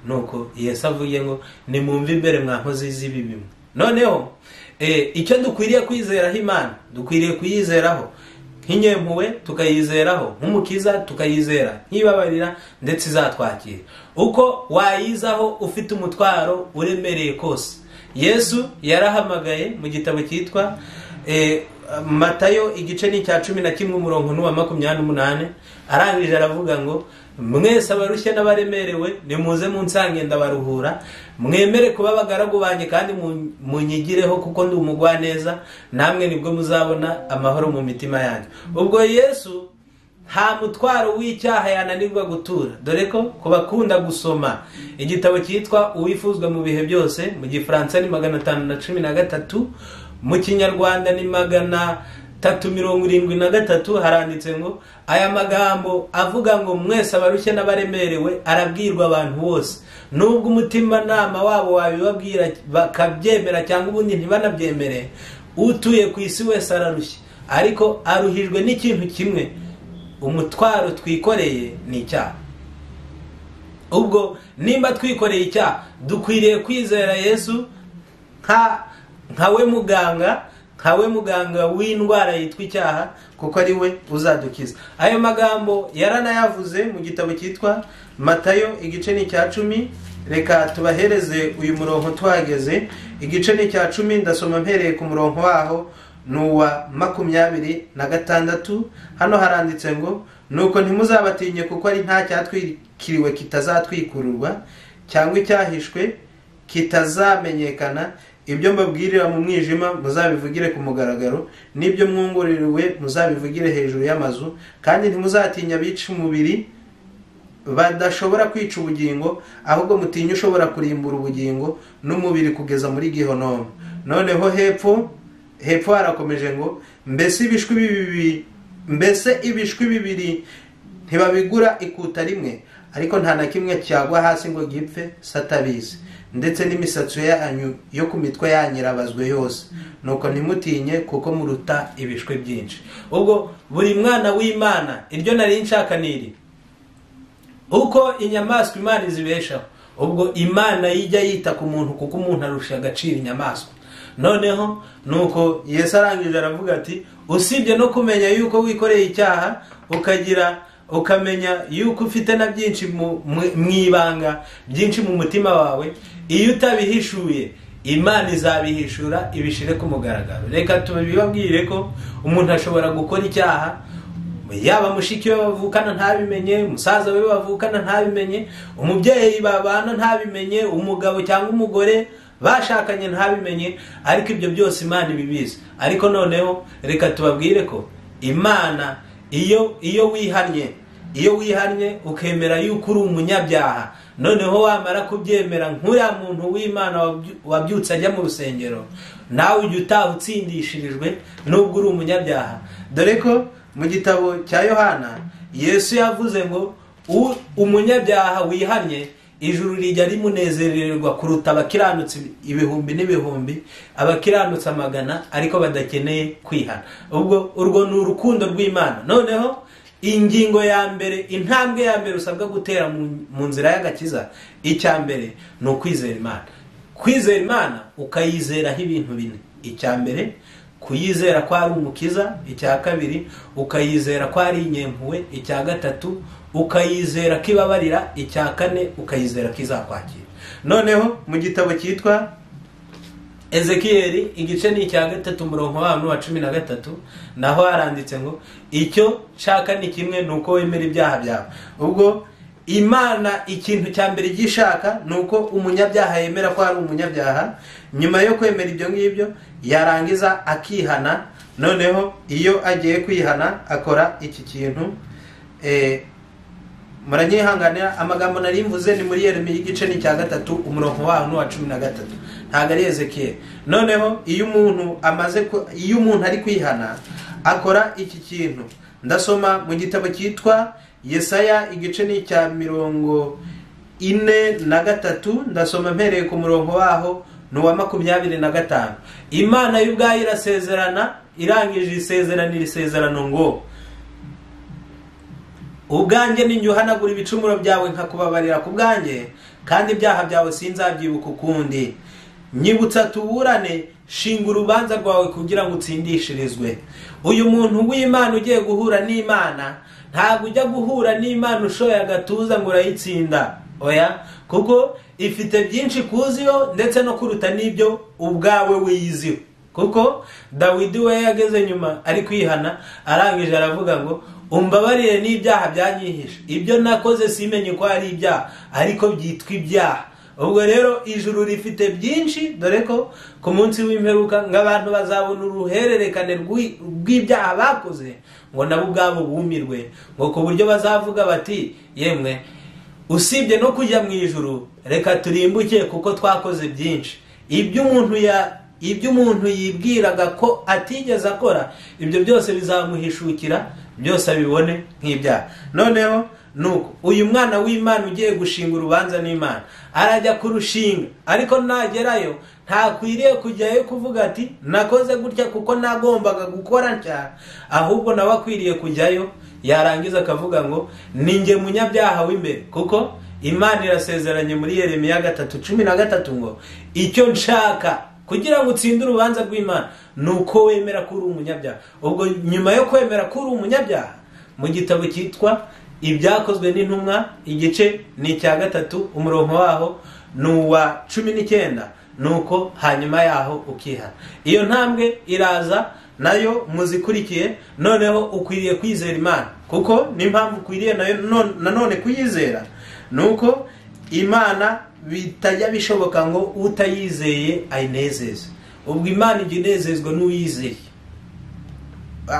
B: nuko Yesu avuye ngo nimwumve imbere mwankozi z'ibi bimwe noneho eh, icyo dukwiriye kwizeraho imana dukwiriye kuyizeraho nk'inyempuwe tukayizeraho nk'umukiza tukayizera nkibabarira ndetse izatwakira uko wayizaho ufite umutwaro uremereye kose yesu yarahamagaye mu gitabo cyitwa eh, matayo igice ni icya cumi na kimwe umurongo n'uwa makumyabiri n'umunani arangije aravuga ngo mwese abarushye n'abaremerewe nimuze munsange ndabaruhura mwemere kuba abagaragu banjye kandi mu- munyigireho kuko ndi umugwaneza namwe nibwo muzabona amahoro mu mitima yanyu ubwo yesu nta mutwaro w'icyaha yananirwa gutura dore ko ku bakunda gusoma igitabo cyitwa uwifuzwa mu bihe byose mu gifaransa ni magana atanu na cumi na gatatu mu kinyarwanda ni magana tatu mirongo irindwi na gatatu haranditse ngo aya magambo avuga ngo mwese abarushye n'abaremerewe arabwirwa abantu bose nubwo umutimanama wabo wabibabwira bakabyemera cyangwa ubundi ntibanabyemere utuye ku isi wese ararushye ariko aruhijwe n'ikintu kimwe umutwaro twikoreye ni icyaha ubwo nimba twikoreye icyaha dukwiriye kwizera yesu nka nka we muganga nka we muganga w'indwara yitwa icyaha kuko ari we uzadukiza ayo magambo yaranayavuze mu gitabo cyitwa matayo igice ni icya cumi reka tubahereze uyu murongo tuhageze igice ni icya cumi ndasoma mpereye ku murongo waho ni uwa makumyabiri na gatandatu hano haranditse ngo nuko ntimuzabatinye kuko ari nta cyatwikiriwe kitazatwikururwa cyangwa icyahishwe kitazamenyekana ibyo mbabwirira mu mwijima muzabivugire ku mugaragaro n'ibyo mwunguririwe muzabivugire hejuru y'amazu kandi ntimuzatinya abica umubiri badashobora kwica ubugingo ahubwo mutinye ushobora kurimbura ubugingo n'umubiri kugeza muri gihonomu noneho hepfo hepfo harakomeje ngo mbese ibishwi bibiri mbese ibishwi bibiri ntibabigura ikuta rimwe ariko nta na kimwe cyagwa hasi ngo gipfe satabizi ndetse n'imisatsi yanyu yo ku mitwe yanyirabazwe yose nuko ntimutinye kuko muruta ibishwi byinshi ubwo buri mwana w'imana iryo nari nshaka ni iri uko inyamaswa imana izibeshaho ubwo imana yijya yita ku muntu kuko umuntu arusha agaciro inyamaswa noneho nuko yesu arangije aravuga ati usibye no kumenya yuko wikoreye icyaha ukagira ukamenya yuko ufite na byinshi mu mu- mu ibanga byinshi mu mutima wawe iyo utabihishuye imana izabihishura ibishire ku mugaragaro reka tubibabwire ko umuntu ashobora gukora icyaha yaba mushiki we bavukana ntabimenye umusaza we bavukana ntabimenye umubyeyi babana ntabimenye umugabo cyangwa umugore bashakanye ntabimenye ariko ibyo byose imana ibibizi ariko noneho reka tubabwire ko imana iyo iyo wihannye iyo wihannye ukemera yuko uri umunyabyaha noneho wamara kubyemera nk'uriya muntu w'imana wabyu- wabyutse ajya mu rusengero nawe ujya utaha utsindishirijwe nubwo uri umunyabyaha dore ko mu gitabo cya yohana yesu yavuze ngo "U- umunyabyaha wihannye ijuru rijya rimunezererwa kuruta abakiranutsi ibihumbi n'ibihumbi abakiranutse amagana ariko badakeneye kwihana ubwo urwo ni urukundo rw'imana noneho ingingo ya mbere intambwe ya mbere usabwa gutera mu- mu nzira y'agakiza icya mbere ni ukwizera imana kwizera imana ukayizeraho ibintu bine icya mbere kuyizera ko ari umukiza icya kabiri ukayizera ko ari inyempuwe icya gatatu ukayizera ko ibabarira icya kane ukayizera ko izakwakira noneho mu gitabo cyitwa ezekiyeli igice ni icya gatatu umurongo wabo n'uwa cumi na gatatu naho haranditse ngo icyo nshaka ni kimwe ni uko wemera ibyaha byawe ubwo imana ikintu cya mbere igishaka ni uko umunyabyaha yemera ko ari umunyabyaha nyuma yo kwemera ibyo ngibyo yarangiza akihana noneho iyo agiye kwihana akora iki kintu eh, muranyihanganira amagambo nari mvuze ni muri yeremiya igice ni icya gatatu umurongo waho ni uwa cumi na gatatu ntabwo ari ezekiyeli noneho iyo umuntu amaze ku- iyo umuntu ari kwihana akora iki kintu ndasoma mu gitabo cyitwa yesaya igice ni icya mirongo ine na gatatu ndasoma mpereye ku murongo waho ni uwa makumyabiri na gatanu imana y'ubwayo irasezerana irangije isezerano iri sezerano ngo ubwanjye ninjyuhanagura ibicumuro byawe nkakubabarira ku bwanjye kandi ibyaha byawe sinzabyibuka ukundi nyibutsa tuburane shinga urubanza rwawe kugira ngo utsindishirizwe uyu muntu w'imana ugiye guhura n'imana ntabwo ujya guhura n'imana ushoye agatuza ngo urayitsinda oya kuko ifite byinshi kuziho ndetse no kuruta n'ibyo ubwawe wiyiziho kuko dawidi we yageze nyuma ari kwihana arangije aravuga ngo umbabarire n'ibyaha byanyihishe ibyo nakoze simenye ko ari ibyaha ariko byitwa ibyaha ubwo rero ijuru rifite byinshi dore ko ku munsi w'imperuka ngo abantu bazabona uruhererekane rw'i- rw'ibyaha bakoze ngo nabo ubwabo bumirwe ngo ku buryo bazavuga bati yemwe usibye no kujya mu ijuru reka turimbuke kuko twakoze byinshi ibyo umuntu ya ibyo umuntu yibwiraga ko atigeze akora ibyo byose bizamuhishukira byose abibone nk'ibyaha noneho nuko uyu mwana w'imana ugiye gushinga urubanza n'imana arajya kurushinga ariko nagerayo ntakwiriye kujyayo kuvuga ati nakoze gutya kuko nagombaga gukora nshya ahubwo nawe akwiriye kujyayo yarangiza akavuga ngo ni njye munyabyaha w'imbere kuko imana irasezeranye muri yeremiya gatatu cumi na gatatu ngo icyo nshaka kugira ngo utsinde urubanza rw'imana ni uko wemera ko uri umunyabyaha ubwo nyuma yo kwemera ko uri umunyabyaha mu gitabo cyitwa ibyakozwe n'intumwa igice ni icya gatatu umurongo waho ni uwa cumi n'icyenda nuko hanyuma yaho ukihana iyo ntambwe iraza nayo muzikurikiye noneho ukwiriye kwizera imana kuko n'impamvu ukwiriye nayo non- nanone kuyizera ni uko imana bitajya bishoboka ngo utayizeye ayinezeze ubwo imana ijya inezezwa n'uwizeye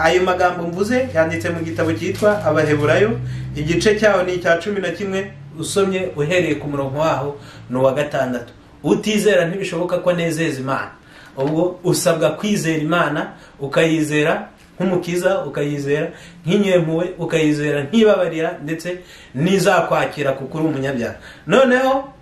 B: ayo magambo mvuze yanditse mu gitabo cyitwa abaheburayo igice cyaho ni icya cumi na kimwe usomye uhereye ku murongo waho ni uwa gatandatu utizera ntibishoboka ko anezeza imana ubwo usabwa kwizera imana ukayizera nk'umukiza ukayizera nk'inyempuwe ukayizera nk'ibabarira ndetse n'izakwakira kuko uri umunyabyaha noneho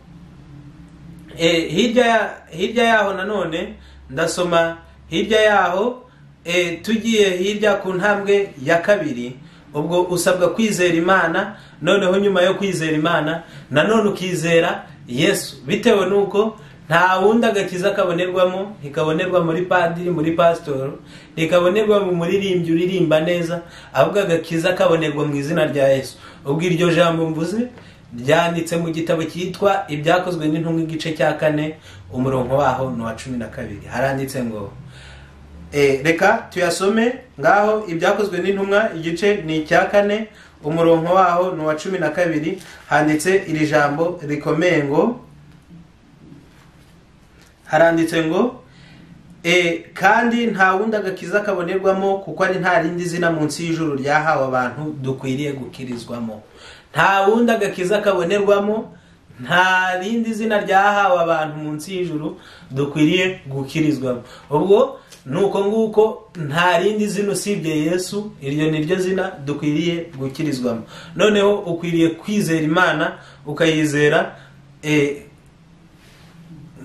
B: Eh, hirya ya- hirya yaho nanone ndasoma hirya yaho eh, tugiye hirya ku ntambwe ya kabiri ubwo usabwa kwizera imana noneho nyuma yo kwizera imana nanone ukizera yesu bitewe n'uko nta wundi agakiza kabonerwamo ntikabonerwa muri padiri muri pasitoro ntikabonerwa mu muririmbyi uririmba neza ahubwo agakiza kabonerwa mu izina rya yesu ubwo iryo jambo mvuze ryanditse mu gitabo cyitwa ibyakozwe n'intumwa igice cya kane umurongo waho ni uwa cumi na kabiri haranditse ngo Eh, reka tuyasome ngaho ibyakozwe n'intumwa igice ni icya kane umurongo waho ni uwa cumi na kabiri handitse iri jambo rikomeye ngo haranditse ngo e, kandi nta wundi agakiza kabonerwamo kuko ari nta rindi zina munsi y'ijuru ryahawe abantu dukwiriye gukirizwamo nta wundi agakiza kabonerwamo nta rindi zina ryahawe abantu munsi y'ijuru dukwiriye gukirizwamo ubwo ni uko nguko nta rindi zina usibye yesu iryo ni ryo zina dukwiriye gukirizwamo noneho ukwiriye kwizera imana ukayizera e,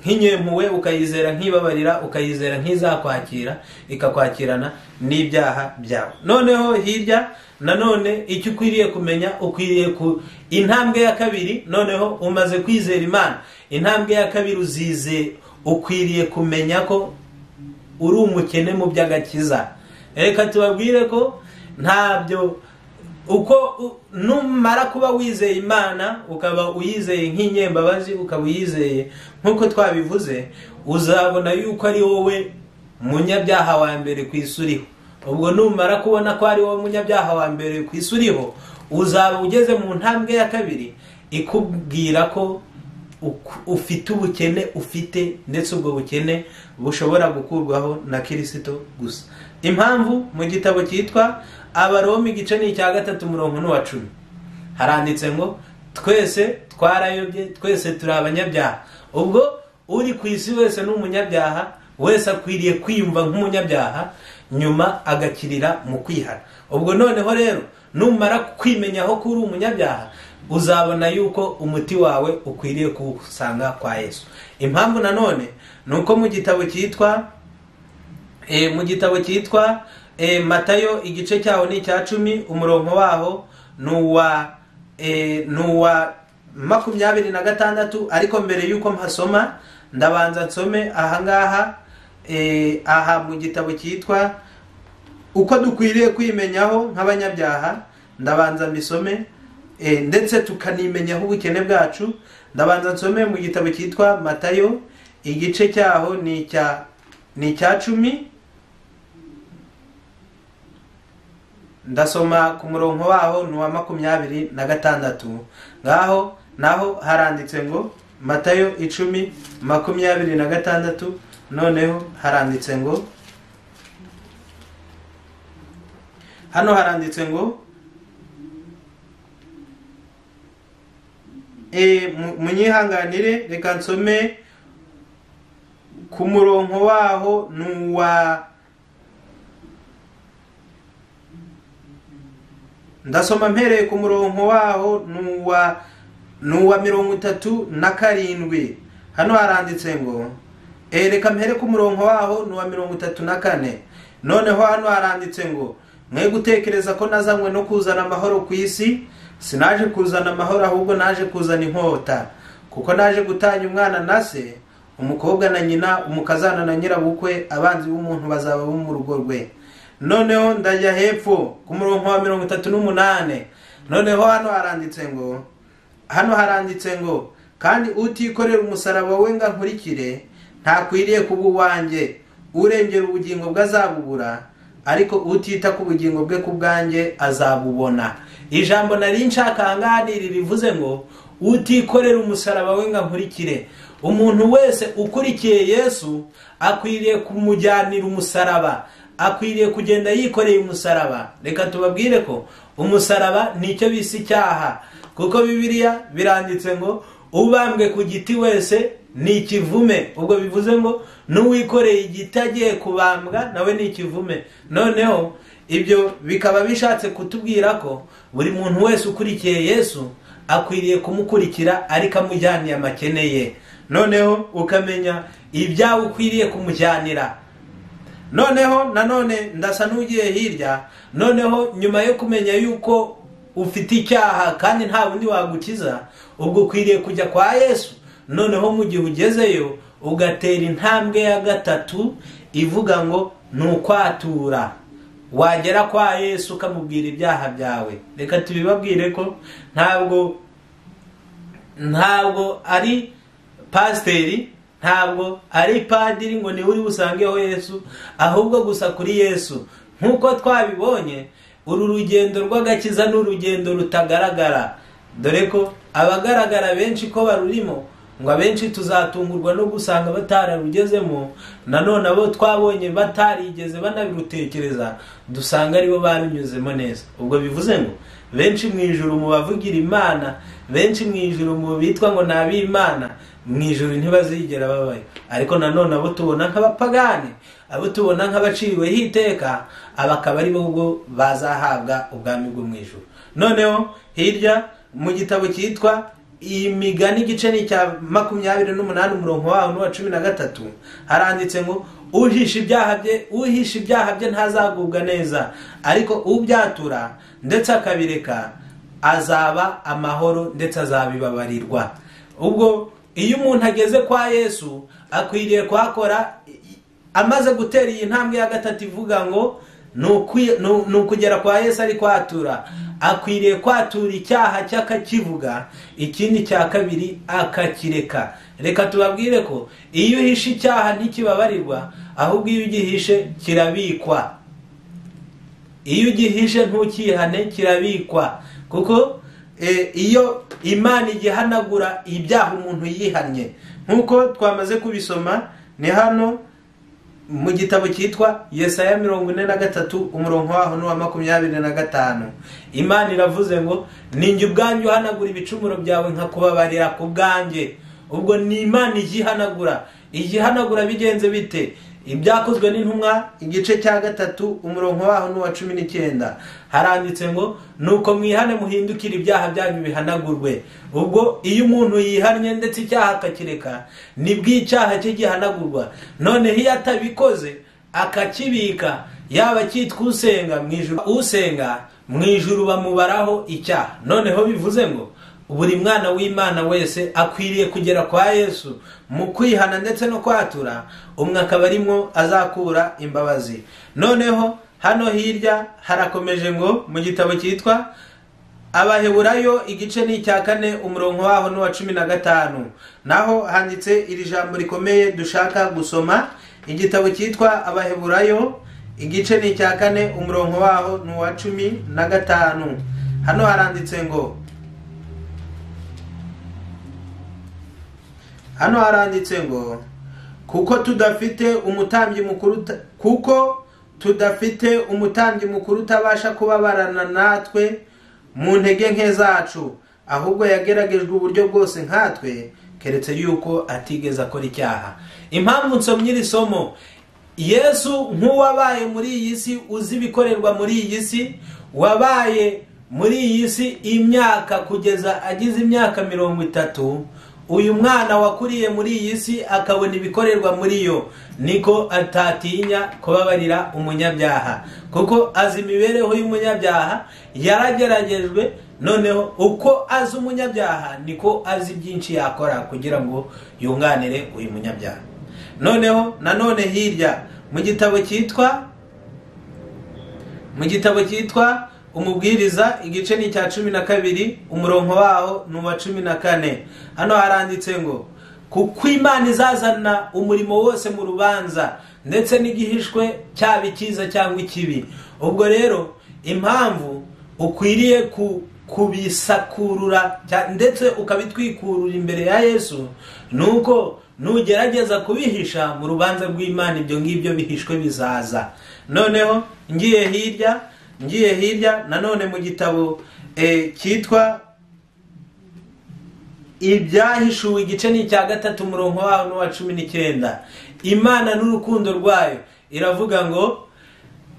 B: nk'inyempuwe ukayizera nk'ibabarira ukayizera nk'izakwakira ikakwakirana n'ibyaha byawe noneho hirya nanone icyo ukwiriye kumenya ukwiriye ku intambwe ya kabiri noneho umaze kwizera imana intambwe ya kabiri uzize ukwiriye kumenya ko uri umukene mu by'agakiza reka tubabwire ko ntabyo uko u- numara kuba wizeye imana ukaba uyizeye nk'inyembabazi ukaba uyizeye nk'uko twabivuze uzabona yuko ari wowe munyabyaha wa mbere ku isi uriho ubwo numara kubona ko ari wowe munyabyaha wa mbere ku isi uriho uzaba ugeze mu ntambwe ya kabiri ikubwira ko uk- ufite ubukene ufite ndetse ubwo bukene bushobora gukurwaho na kirisito gusa impamvu mu gitabo cyitwa abaroma igice ni icya gatatu umurongo n'uwa cumi haranditse ngo twese twarayobye twese turi abanyabyaha ubwo uri ku isi wese ni umunyabyaha wese akwiriye kwiyumva nk'umunyabyaha nyuma agakirira mu kwihana ubwo noneho rero numara kwimenyaho ko uri umunyabyaha uzabona yuko umuti wawe ukwiriye kuwusanga kwa yesu impamvu nanone ni uko mu gitabo cyitwa e, mu gitabo cyitwa e, matayo igice cyaho ni icya cumi umurongo waho ni uwa e, ni uwa makumyabiri na gatandatu ariko mbere y'uko mpasoma ndabanza nsome ahangaha e, aha mu gitabo cyitwa uko dukwiriye kwimenyaho nk'abanyabyaha ndabanza mbisome e, ndetse tukanimenyaho ubukene bwacu ndabanza nsome mu gitabo cyitwa matayo igice cyaho ni icya ni icya cumi ndasoma ku murongo waho ni uwa makumyabiri na gatandatu ngaho naho haranditse ngo matayo icumi makumyabiri na gatandatu noneho haranditse ngo hano haranditse ngo e, mu- munyihanganire reka nsome ku murongo waho ni uwa ndasoma mpereye ku murongo waho ni uwa ni uwa mirongo itatu na karindwi hano haranditse ngo "Eh, reka mpere ku murongo waho ni uwa mirongo itatu na kane noneho hano haranditse ngo mwe gutekereza ko nazanywe no kuzana amahoro ku isi sinaje kuzana amahoro ahubwo naje kuzana inkota kuko naje gutanya umwana na se umukobwa na nyina umukazana na nyirabukwe abanzi b'umuntu bazaba bo mu rugo rwe noneho ndajya hepfo ku murongo wa mirongo itatu n'umunani noneho hano haranditse ngo hano haranditse ngo kandi utikorera umusaraba we ngo ankurikire ntakwiriye kuba uwanjye urengera ubugingo bwe azabubura ariko utita ku bugingo bwe ku bwanjye azabubona ijambo nari nshaka ahangaha ni iri rivuze ngo utikorera umusaraba we ngo ankurikire umuntu wese ukurikiye yesu akwiriye kumujyanira umusaraba akwiriye kugenda yikoreye umusaraba reka tubabwire ko umusaraba nicyo bise icyaha kuko bibiliya biranditse ngo ubambwe ku giti wese ni ikivume ubwo bivuze ngo n'uwikoreye igiti agiye kubambwa nawe ni ikivume noneho ibyo bikaba bishatse kutubwira ko buri muntu wese ukurikiye yesu akwiriye kumukurikira ariko amujyaniye amakene ye noneho ukamenya ibyawe ukwiriye kumujyanira noneho nanone ndasa n'ugiye hirya noneho nyuma yo kumenya yuko ufite icyaha kandi nta wundi wagukiza ubwo ukwiriye kujya kwa yesu noneho mu gihe ugezeyo ugatera intambwe ya gatatu ivuga ngo ni ukwatura wagera kwa yesu ukamubwira ibyaha byawe reka tubibabwire ko ntabwo ntabwo ari pasiteri ntabwo ari padiri ngo niwe uri busangeho yesu ahubwo gusa kuri yesu nk'uko twabibonye uru rugendo rw'agakiza ni urugendo rutagaragara dore ko abagaragara benshi ko barurimo ngo abenshi tuzatungurwa no gusanga batararugezemo nanone abo twabonye batarigeze banabirutekereza dusanga aribo barunyuzemo neza ubwo bivuze ngo benshi mu ijuru mu bavugira imana benshi mu ijuru mu bitwa ngo ni ab'imana mu ijuru ntibazigera babayo ariko nanone abo tubona nk'abapagani abo tubona nk'abaciriweho iteka aba akaba ari bo ubwo bazahabwa ubwami bwo mu ijuru noneho hirya mu gitabo cyitwa imigani igice ni icya makumyabiri n'umunani umurongo waho n'uwa cumi na gatatu haranditse ngo uhisha ibyaha bye uhisha ibyaha bye ntazagubwa neza ariko ubyatura ndetse akabireka azaba amahoro ndetse azabibabarirwa ubwo iyo umuntu ageze kwa yesu akwiriye kuhakora amaze gutera iyi ntambwe ya gatatu ivuga ngo ni ukwi- ni u- ni ukugera kwa yesu ari kwatura akwiriye kwatura icyaha cye akakivuga ikindi cya kabiri akakireka reka tubabwire ko iyo uhishe icyaha ntikibabarirwa ahubwo iyo ugihishe kirabikwa iyo ugihishe ntukihane kirabikwa kuko eh, iyo imana igihanagura ibyaha umuntu yihannye nk'uko twamaze kubisoma ni hano mu gitabo cyitwa yesaya mirongo ine na gatatu umurongo waho n'uwa makumyabiri na gatanu imana iravuze ngo ninjye ubwanjye uhanagura ibicumuro byawe nkakubabarira ku bwanjye ubwo ni imana ijya ihanagura ijya ihanagura bigenze bite ibyakozwe n'intumwa igice cya gatatu umurongo waho n'uwa cumi n'icyenda haranditse ngo nuko mwihane muhindukire ibyaha byanyu bihanagurwe ubwo iyo umuntu yihannye ndetse icyaha akakireka nibwo icyaha cye gihanagurwa noneho iyo atabikoze akakibika yaba cyitwa usenga mu ijuru usenga mu ijuru bamubaraho icyaha noneho bivuze ngo buri mwana w'imana wese akwiriye kugera kwa yesu mu kwihana ndetse no kwatura umwe akaba arimo azakura imbabazi noneho hano hirya harakomeje ngo mu gitabo cyitwa abaheburayo igice ni icya kane umurongo waho n'uwa cumi na gatanu naho handitse iri jambo rikomeye dushaka gusoma igitabo cyitwa abaheburayo igice ni icya kane umurongo waho n'uwa cumi na gatanu hano haranditse ngo hano haranditse ngo kuko tudafite umutambyi mukuru kuko tudafite umutambyi mukuru utabasha kubabarana natwe mu ntege nke zacu ahubwo yageragejwe uburyo bwose nkatwe keretse yuko atigeze akora icyaha impamvu nsomye iri somo yesu nk'uwabaye muri iyi si uzi ibikorerwa muri iyi si wabaye muri iyi si imyaka kugeza agize imyaka mirongo itatu uyu mwana wakuriye muri iyi si akabona ibikorerwa muri yo niko atatinya kubabarira umunyabyaha kuko azi imibereho y'umunyabyaha yarageragejwe noneho uko azi umunyabyaha niko azi byinshi yakora kugira ngo yunganire uyu munyabyaha noneho nanone hirya mu gitabo cyitwa mu gitabo cyitwa umubwiriza igice ni icya cumi na kabiri umurongo waho ni uwa cumi na kane hano haranditse ngo kuko imana izazana umurimo wose mu rubanza ndetse n'igihishwe cyaba icyiza cyangwa ikibi ubwo rero impamvu ukwiriye kubisakurura ndetse ukabitwikurura imbere ya yesu ni uko nugerageza kubihisha mu rubanza rw'imana ibyo ngibyo bihishwe bizaza noneho ngiye hirya ngiye hirya nanone mu gitabo cyitwa ibyahishuwe igice ni icya gatatu umurongo waho n'uwa cumi n'icyenda imana n'urukundo rwayo iravuga ngo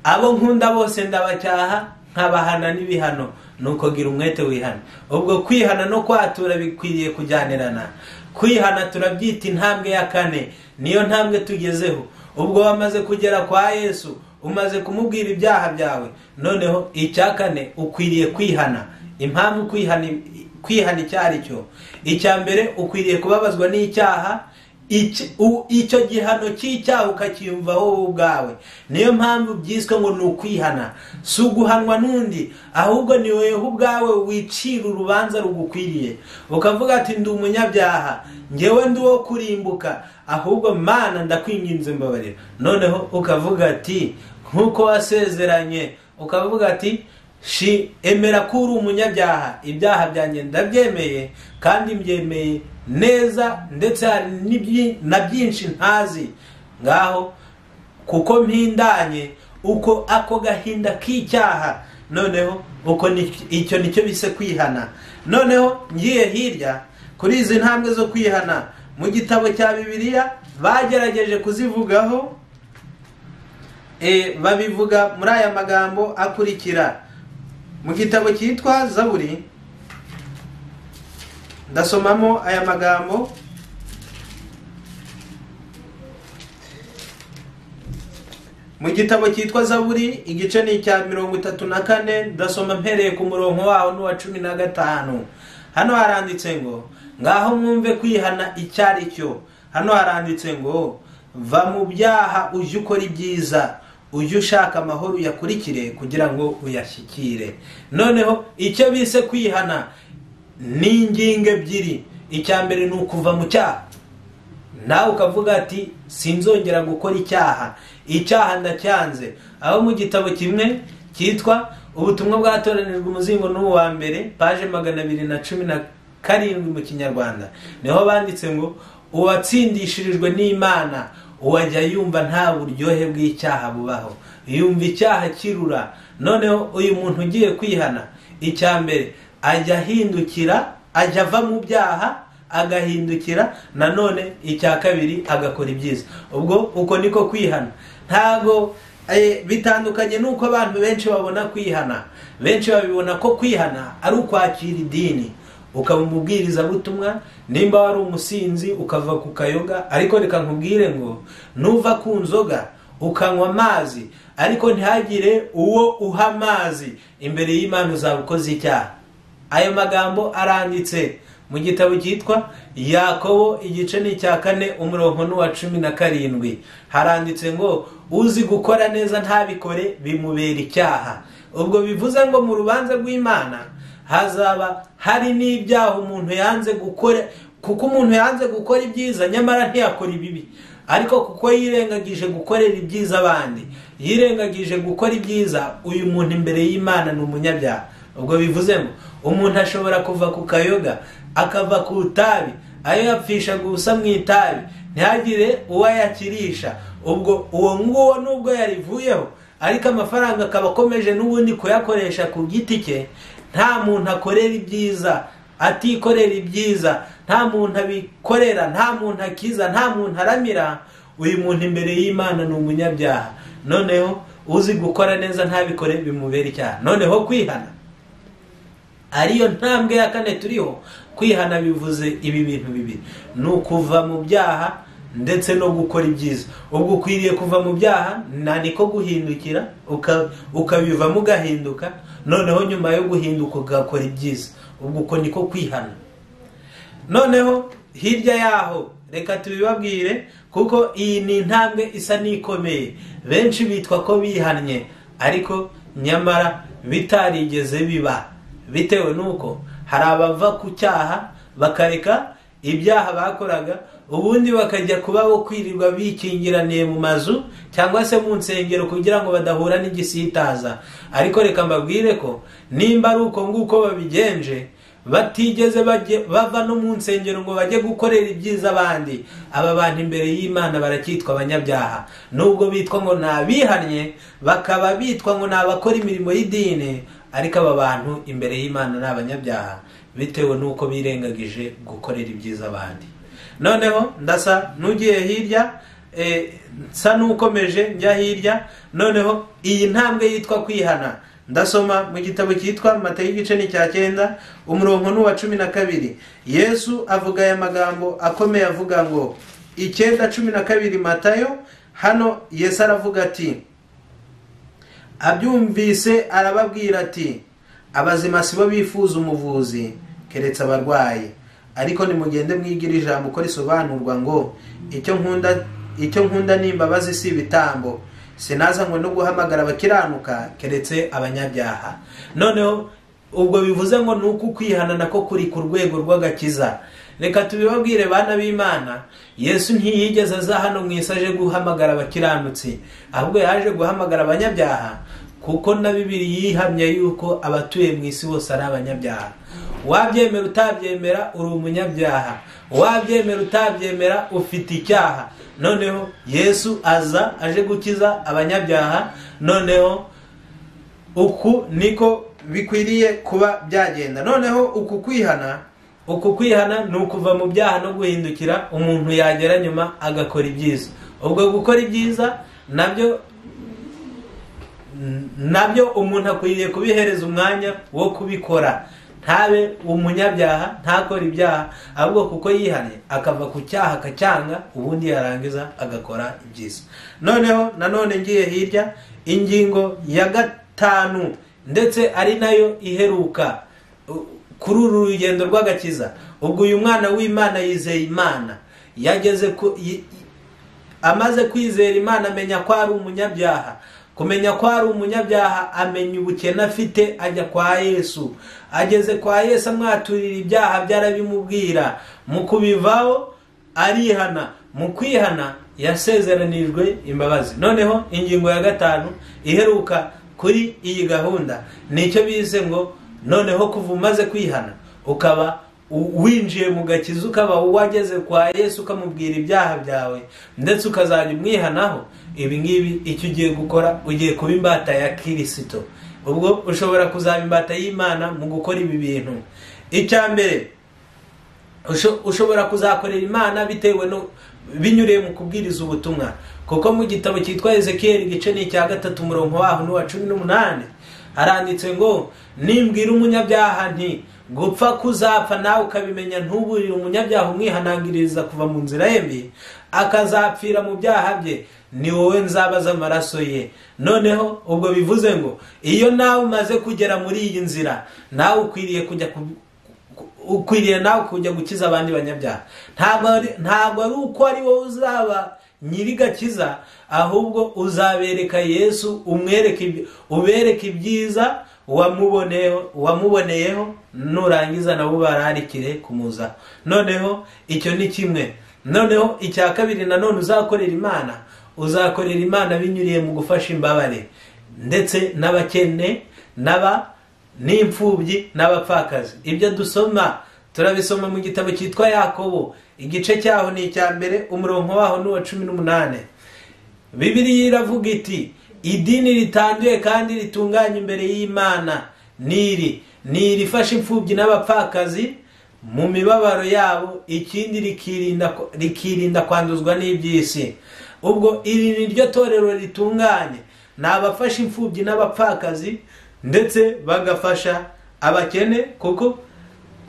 B: abo nkunda bose ndabacyaha nkabahana n'ibihano nuko gira umwete wihana ubwo kwihana no kwatura bikwiriye kujyanirana kwihana turabyita intambwe ya kane niyo ntambwe tugezeho ubwo wamaze kugera kwa yesu umaze kumubwira ibyaha byawe noneho icya kane ukwiriye kwihana impamvu kwihana icyo ari cyo icya mbere ukwiriye kubabazwa n'icyaha icyo gihano cy'icyaha ukacyiyumvaho wowe ubwawe niyo mpamvu byiswe ngo ni ukwihana si uguhanwa n'undi ahubwo ni wowe ubwawe wicira urubanza rugukwiriye ukavuga ati ndi umunyabyaha ngewe ndi uwo kurimbuka ahubwo mana ndakwinginze mbabarira noneho ukavuga ati nk'uko wasezeranye ukavuga ati shi emera ko uri umunyabyaha ibyaha byanjye ndabyemeye kandi mbyemeye neza ndetse hari na byinshi ntazi ngaho kuko mpindanye uko ako gahinda k'icyaha noneho uko icyo nicyo bise kwihana noneho ngiye hirya kuri izi ntambwe zo kwihana mu gitabo cya bibiliya bagerageje kuzivugaho babivuga muri aya magambo akurikira mu gitabo cyitwa zaburi ndasomamo aya magambo mu gitabo cyitwa zaburi igice ni icya mirongo itatu na kane ndasoma mpereye ku murongo waho n'uwa cumi na gatanu hano haranditse ngo ngaho mwumve kwihana icyo ari cyo hano haranditse ngo va mu byaha ujye ukora ibyiza ujye ushaka amahoro uyakurikire kugira ngo uyashyikire noneho icyo bise kwihana ni ingingo ebyiri icya mbere ni ukuva mu cyaha nawe ukavuga ati sinzongera gukora icyaha icyaha ndacyanze aho mu gitabo kimwe cyitwa ubutumwa bwatoranijwe umuzingo n'uwa mbere paje magana abiri na cumi na karindwi mu kinyarwanda niho banditse ngo uwatsindishirijwe n'imana uwajya yumva nta buryohe bw'icyaha bubaho yumva icyaha kirura noneho uyu muntu ugiye kwihana icya mbere ajya ahindukira ajya ava mu byaha agahindukira nanone icya kabiri agakora ibyiza ubwo uko niko kwihana ntabwo Eh, bitandukanye n'uko abantu benshi babona kwihana benshi babibona ko kwihana ari ukwakira idini ukaba umubwirizabutumwa nimba wari umusinzi ukava ku kayoga ariko reka nkubwire ngo nuva ku nzoga ukanywa amazi ariko ntihagire uwo uha amazi imbere y'imana uzaba ukoze icyaha ayo magambo aranditse mu gitabo cyitwa yakobo igice ni icya kane umurongo n'uwa cumi na karindwi haranditse ngo uzi gukora neza ntabikore bimubera icyaha ubwo bivuze ngo mu rubanza rw'imana hazaba hari n'ibyaha umuntu yanze gukora kuko umuntu yanze gukora ibyiza nyamara ntiyakora ibibi ariko kuko yirengagije gukorera ibyiza abandi yirengagije gukora ibyiza uyu muntu imbere y'imana ni umunyabyaha ubwo bivuze ngo umuntu ashobora kuva ku kayoga akava ku itabi ayo yapfisha gusa mu itabi ntihagire uwo ayakirisha ubwo uwo nguwo nubwo yarivuyeho ariko amafaranga akaba akomeje n'ubundi kuyakoresha ku giti cye nta muntu akorera ibyiza atikorera ibyiza nta muntu abikorera nta muntu akiza nta muntu aramira uyu muntu imbere y'imana ni umunyabyaha noneho uzi gukora neza ntabikore bimubera icyaha noneho kwihana ariyo ntambwe ya kane turiho kwihana bivuze ibi bintu bibiri ni ukuva mu byaha ndetse no gukora ibyiza ubwo ukwiriye kuva mu byaha nta niko guhindukira ukabivamo ugahinduka noneho nyuma yo guhinduka ugakora ibyiza ubwo uko niko kwihana noneho hirya yaho reka tubibabwire kuko iyi ni intambwe isa n'ikomeye benshi bitwa ko bihannye ariko nyamara bitarigeze biba bitewe n'uko hari abava ku cyaha bakareka ibyaha bakoraga ubundi bakajya kuba bo kwirirwa bikingiraniye mu mazu cyangwa se mu nsengero kugira ngo badahura n'igisitaza ariko reka mbabwire ko nimba ari uko nguko babigenje batigeze bava no mu nsengero ngo bajye gukorera ibyiza abandi aba bantu imbere y'imana baracyitwa abanyabyaha nubwo bitwa ngo ni abihannye bakaba bitwa ngo ni abakora imirimo y'idini ariko aba bantu imbere y'imana ni abanyabyaha bitewe n'uko birengagije gukorera ibyiza abandi noneho ndasa n'ugiye hirya nsa n'ukomeje njya hirya noneho iyi ntambwe yitwa kwihana ndasoma mu gitabo cyitwa mata y'igice ni cya cyenda umurongo n'uwa cumi na kabiri yesu avuga aya magambo akomeye avuga ngo icyenda cumi na kabiri matayo hano yesu aravuga ati abyumvise arababwira ati abazima si bo bifuza umuvuzi keretse abarwayi ariko nimugende mwigira ijambo uko risobanurwa ngo icyo nkunda icyo nkunda ni imbabazi si ibitambo sinazanywe no guhamagara abakiranuka keretse abanyabyaha noneho ubwo bivuze ngo ni uko ukwihana nako kuri ku rwego rw'agakiza reka tubibabwire bana b'imana yesu ntiyigeze aza hano mu isi aje guhamagara abakiranutsi ahubwo yaje guhamagara abanyabyaha kuko na bibiri yihamya yuko abatuye mu isi bose ari abanyabyaha wabyemera utabyemera uri umunyabyaha wabyemera utabyemera ufite icyaha noneho yesu aza aje gukiza abanyabyaha noneho uku niko bikwiriye kuba byagenda noneho uku kwihana uku kwihana ni ukuva mu byaha no guhindukira umuntu yagera nyuma agakora ibyiza ubwo gukora ibyiza nabyo nabyo umuntu akwiriye kubihereza umwanya wo kubikora ntabe umunyabyaha ntakora ibyaha ahubwo kuko yihariye akava ku cyaha akacyanga ubundi yarangiza agakora ibyiza noneho nanone ngiye hirya ingingo ya gatanu ndetse ari nayo iheruka kuri uru rugendo rw'agakiza ubwo uyu mwana w'imana yizeye imana yageze ku amaze kwizera imana amenya ko ari umunyabyaha kumenya ko ari umunyabyaha amenya ubukene afite ajya kwa yesu ageze kwa yesu amwaturira ibyaha byarabimubwira mu kubivaho arihana mu kwihana yasezeranijwe imbabazi noneho ingingo ya gatanu iheruka kuri iyi gahunda nicyo bize ngo noneho kuva umaze kwihana ukaba u- winjiye mu gakiza ukaba wageze kwa yesu ukamubwira ibyaha byawe ndetse ukazajya umwihanaho ibi ngibi icyo ugiye gukora ugiye kuba imbata ya kirisito ubwo ushobora kuzaba imbata y'imana mu gukora ibi bintu icya mbere usho- ushobora kuzakorera imana bitewe no binyuriye mu kubwiriza ubutumwa kuko mu gitabo cyitwa ezekiyeli igice ni icya gatatu umurongo waho n'uwa cumi n'umunani haranditse ngo nimbwira umunyabyaha nti gupfa kuzapfa nawe ukabimenya ntuburire umunyabyaha umwihanangiriza kuva mu nzira ye mbi akazapfira mu byaha bye ni wowe nzabaza amaraso ye noneho ubwo bivuze ngo iyo nawe umaze kugera muri iyi nzira nawe ukwiriye kujya ku- ukwiriye nawe kujya gukiza abandi banyabyaha ntabwo ari- ntabwo ari uko ari wowe uzaba nyirigakiza ahubwo uzabereka yesu umwereke iby- ubereke ibyiza wamuboneyeho wamuboneyeho nurangiza nabo ubararikire kumuza noneho icyo ni kimwe noneho icya kabiri nanone uzakorera imana uzakorera imana binyuriye mu gufasha imbabare ndetse n'abakene n'aba n'imfubyi n'abapfakazi ibyo dusoma turabisoma mu gitabo cyitwa yakobo igice cyaho ni icya mbere umurongo waho ni uwa cumi n'umunani bibiliya iravuga iti idini ritanduye kandi ritunganye imbere y'imana niri ni irifasha imfubyi n'abapfakazi mu mibabaro yabo ikindi rikirinda rikirinda kwanduzwa n'iby'isi ubwo iri ni ryo torero ritunganye ni abafasha imfubyi n'abapfakazi ndetse bagafasha abakene kuko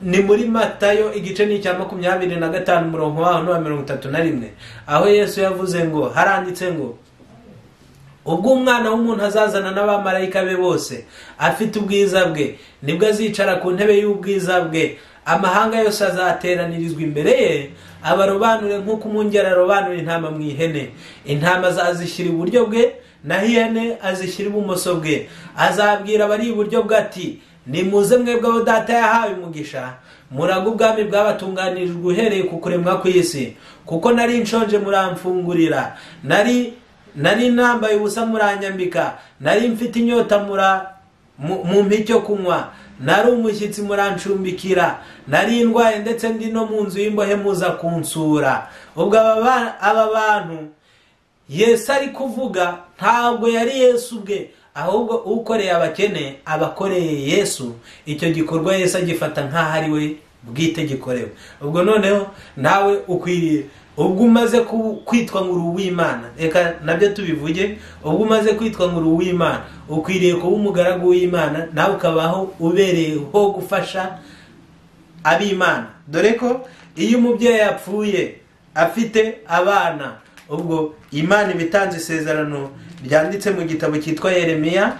B: ni muri matayo igice ni icya makumyabiri na gatanu umurongo waho n'uwa mirongo itatu na rimwe aho yesu yavuze ngo haranditse ngo ubwo umwana w'umuntu azazana n'abamarayika be bose afite ubwiza bwe nibwo azicara ku ntebe y'ubwiza bwe amahanga yose azateranirizwa imbere ye abarobanure nk'uko umwungeri arobanura intama mu ihene intama azazishyira iburyo bwe naho ihene azishyira ibumoso bwe azabwira abari iburyo bwe ati nimuze mwebwe abo data yahawe umugisha muraga ubwami bwabatunganirijwe uhereye ku kuremwa kw'isi kuko nari nshonje muramfungurira nari nari nambaye ubusa muranyambika nari mfite inyota mura mu- mumpa icyo kunywa nari umushyitsi murancumbikira nari ndwaye ndetse ndi no mu nzu y'imbohe muza kunsura ubwo aba ba- aba bantu yesu ari kuvuga ntabwo yari yesu ubwe ahubwo ukoreye abakene abakoreye yesu icyo gikorwa yesu agifata nk'aho ari we bwite gikorewe ubwo noneho nawe ukwiriye ubwo umaze ku- kwitwa ngo uri uw'imana reka nabyo tubivuge ubwo umaze kwitwa ngo uri uw'imana ukwiriye kuba umugaragu w'imana nawe ukabaho ubereyeho gufasha ab'imana dore ko iyo umubyeyi yapfuye afite abana ubwo imana iba itanze isezerano ryanditse mu gitabo cyitwa yeremiya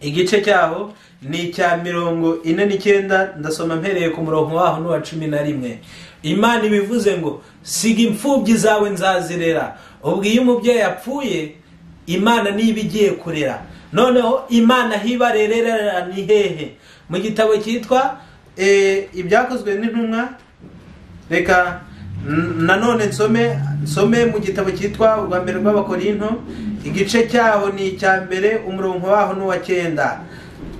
B: igice cyaho ni icya mirongo ine n'icyenda ndasoma mpereye ku murongo waho n'uwa cumi na rimwe imana iba ivuze ngo siga imfubyi zawe nzazirera ubwo iyo umubyeyi yapfuye imana niba igiye kurera noneho imana aho ibarerera ni hehe mu gitabo cyitwa eh, ibyakozwe n'intumwa reka n- nanone nsome nsome mu gitabo cyitwa urwa mbere rw'abakorinto igice cyaho ni icya mbere umurongo waho n'uwa cyenda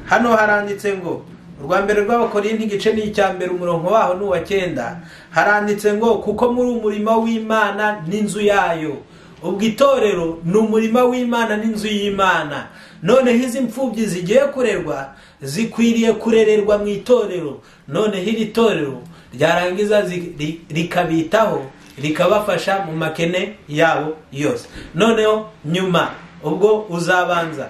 B: hano haranditse ngo urwa mbere rw'abakorinto igice ni icya mbere umurongo waho n'uwa cyenda haranditse ngo kuko muri umurima w'imana n'inzu yayo ubwo itorero ni umurima w'imana n'inzu y'imana noneho izi mfubyi zigiye kurerwa zikwiriye kurererwa mu itorero noneho iri torero ryarangiza zi- ri- rikabitaho rikabafasha mu makene yabo yose noneho nyuma ubwo uzabanza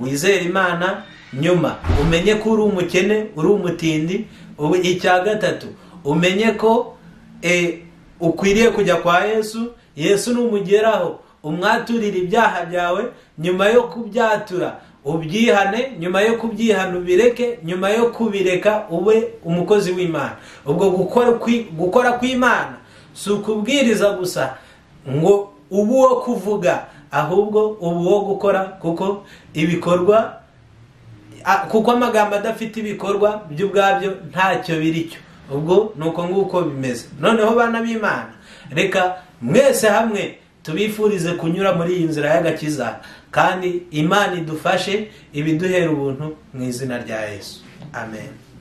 B: wizere imana nyuma umenye ko uri umukene uri umutindi ubu icya gatatu umenye ko eh, ukwiriye kujya kwa yesu yesu numugeraho umwaturire ibyaha byawe nyuma yo kubyatura ubyihane nyuma yo kubyihana ubireke nyuma yo kubireka ube umukozi w'imana ubwo gukora kwi- gukora kw'imana si ukubwiriza gusa ngo ubu uwo kuvuga ahubwo ubu uwo gukora kuko ibikorwa Ah, kuko amagambo adafite ibikorwa byo ubwabyo ntacyo biri cyo ubwo ni uko nguko bimeze noneho bana b'imana reka mwese hamwe tubifurize kunyura muri iyi nzira y'agakiza kandi imana idufashe ibiduhera ubuntu mu izina rya yesu amen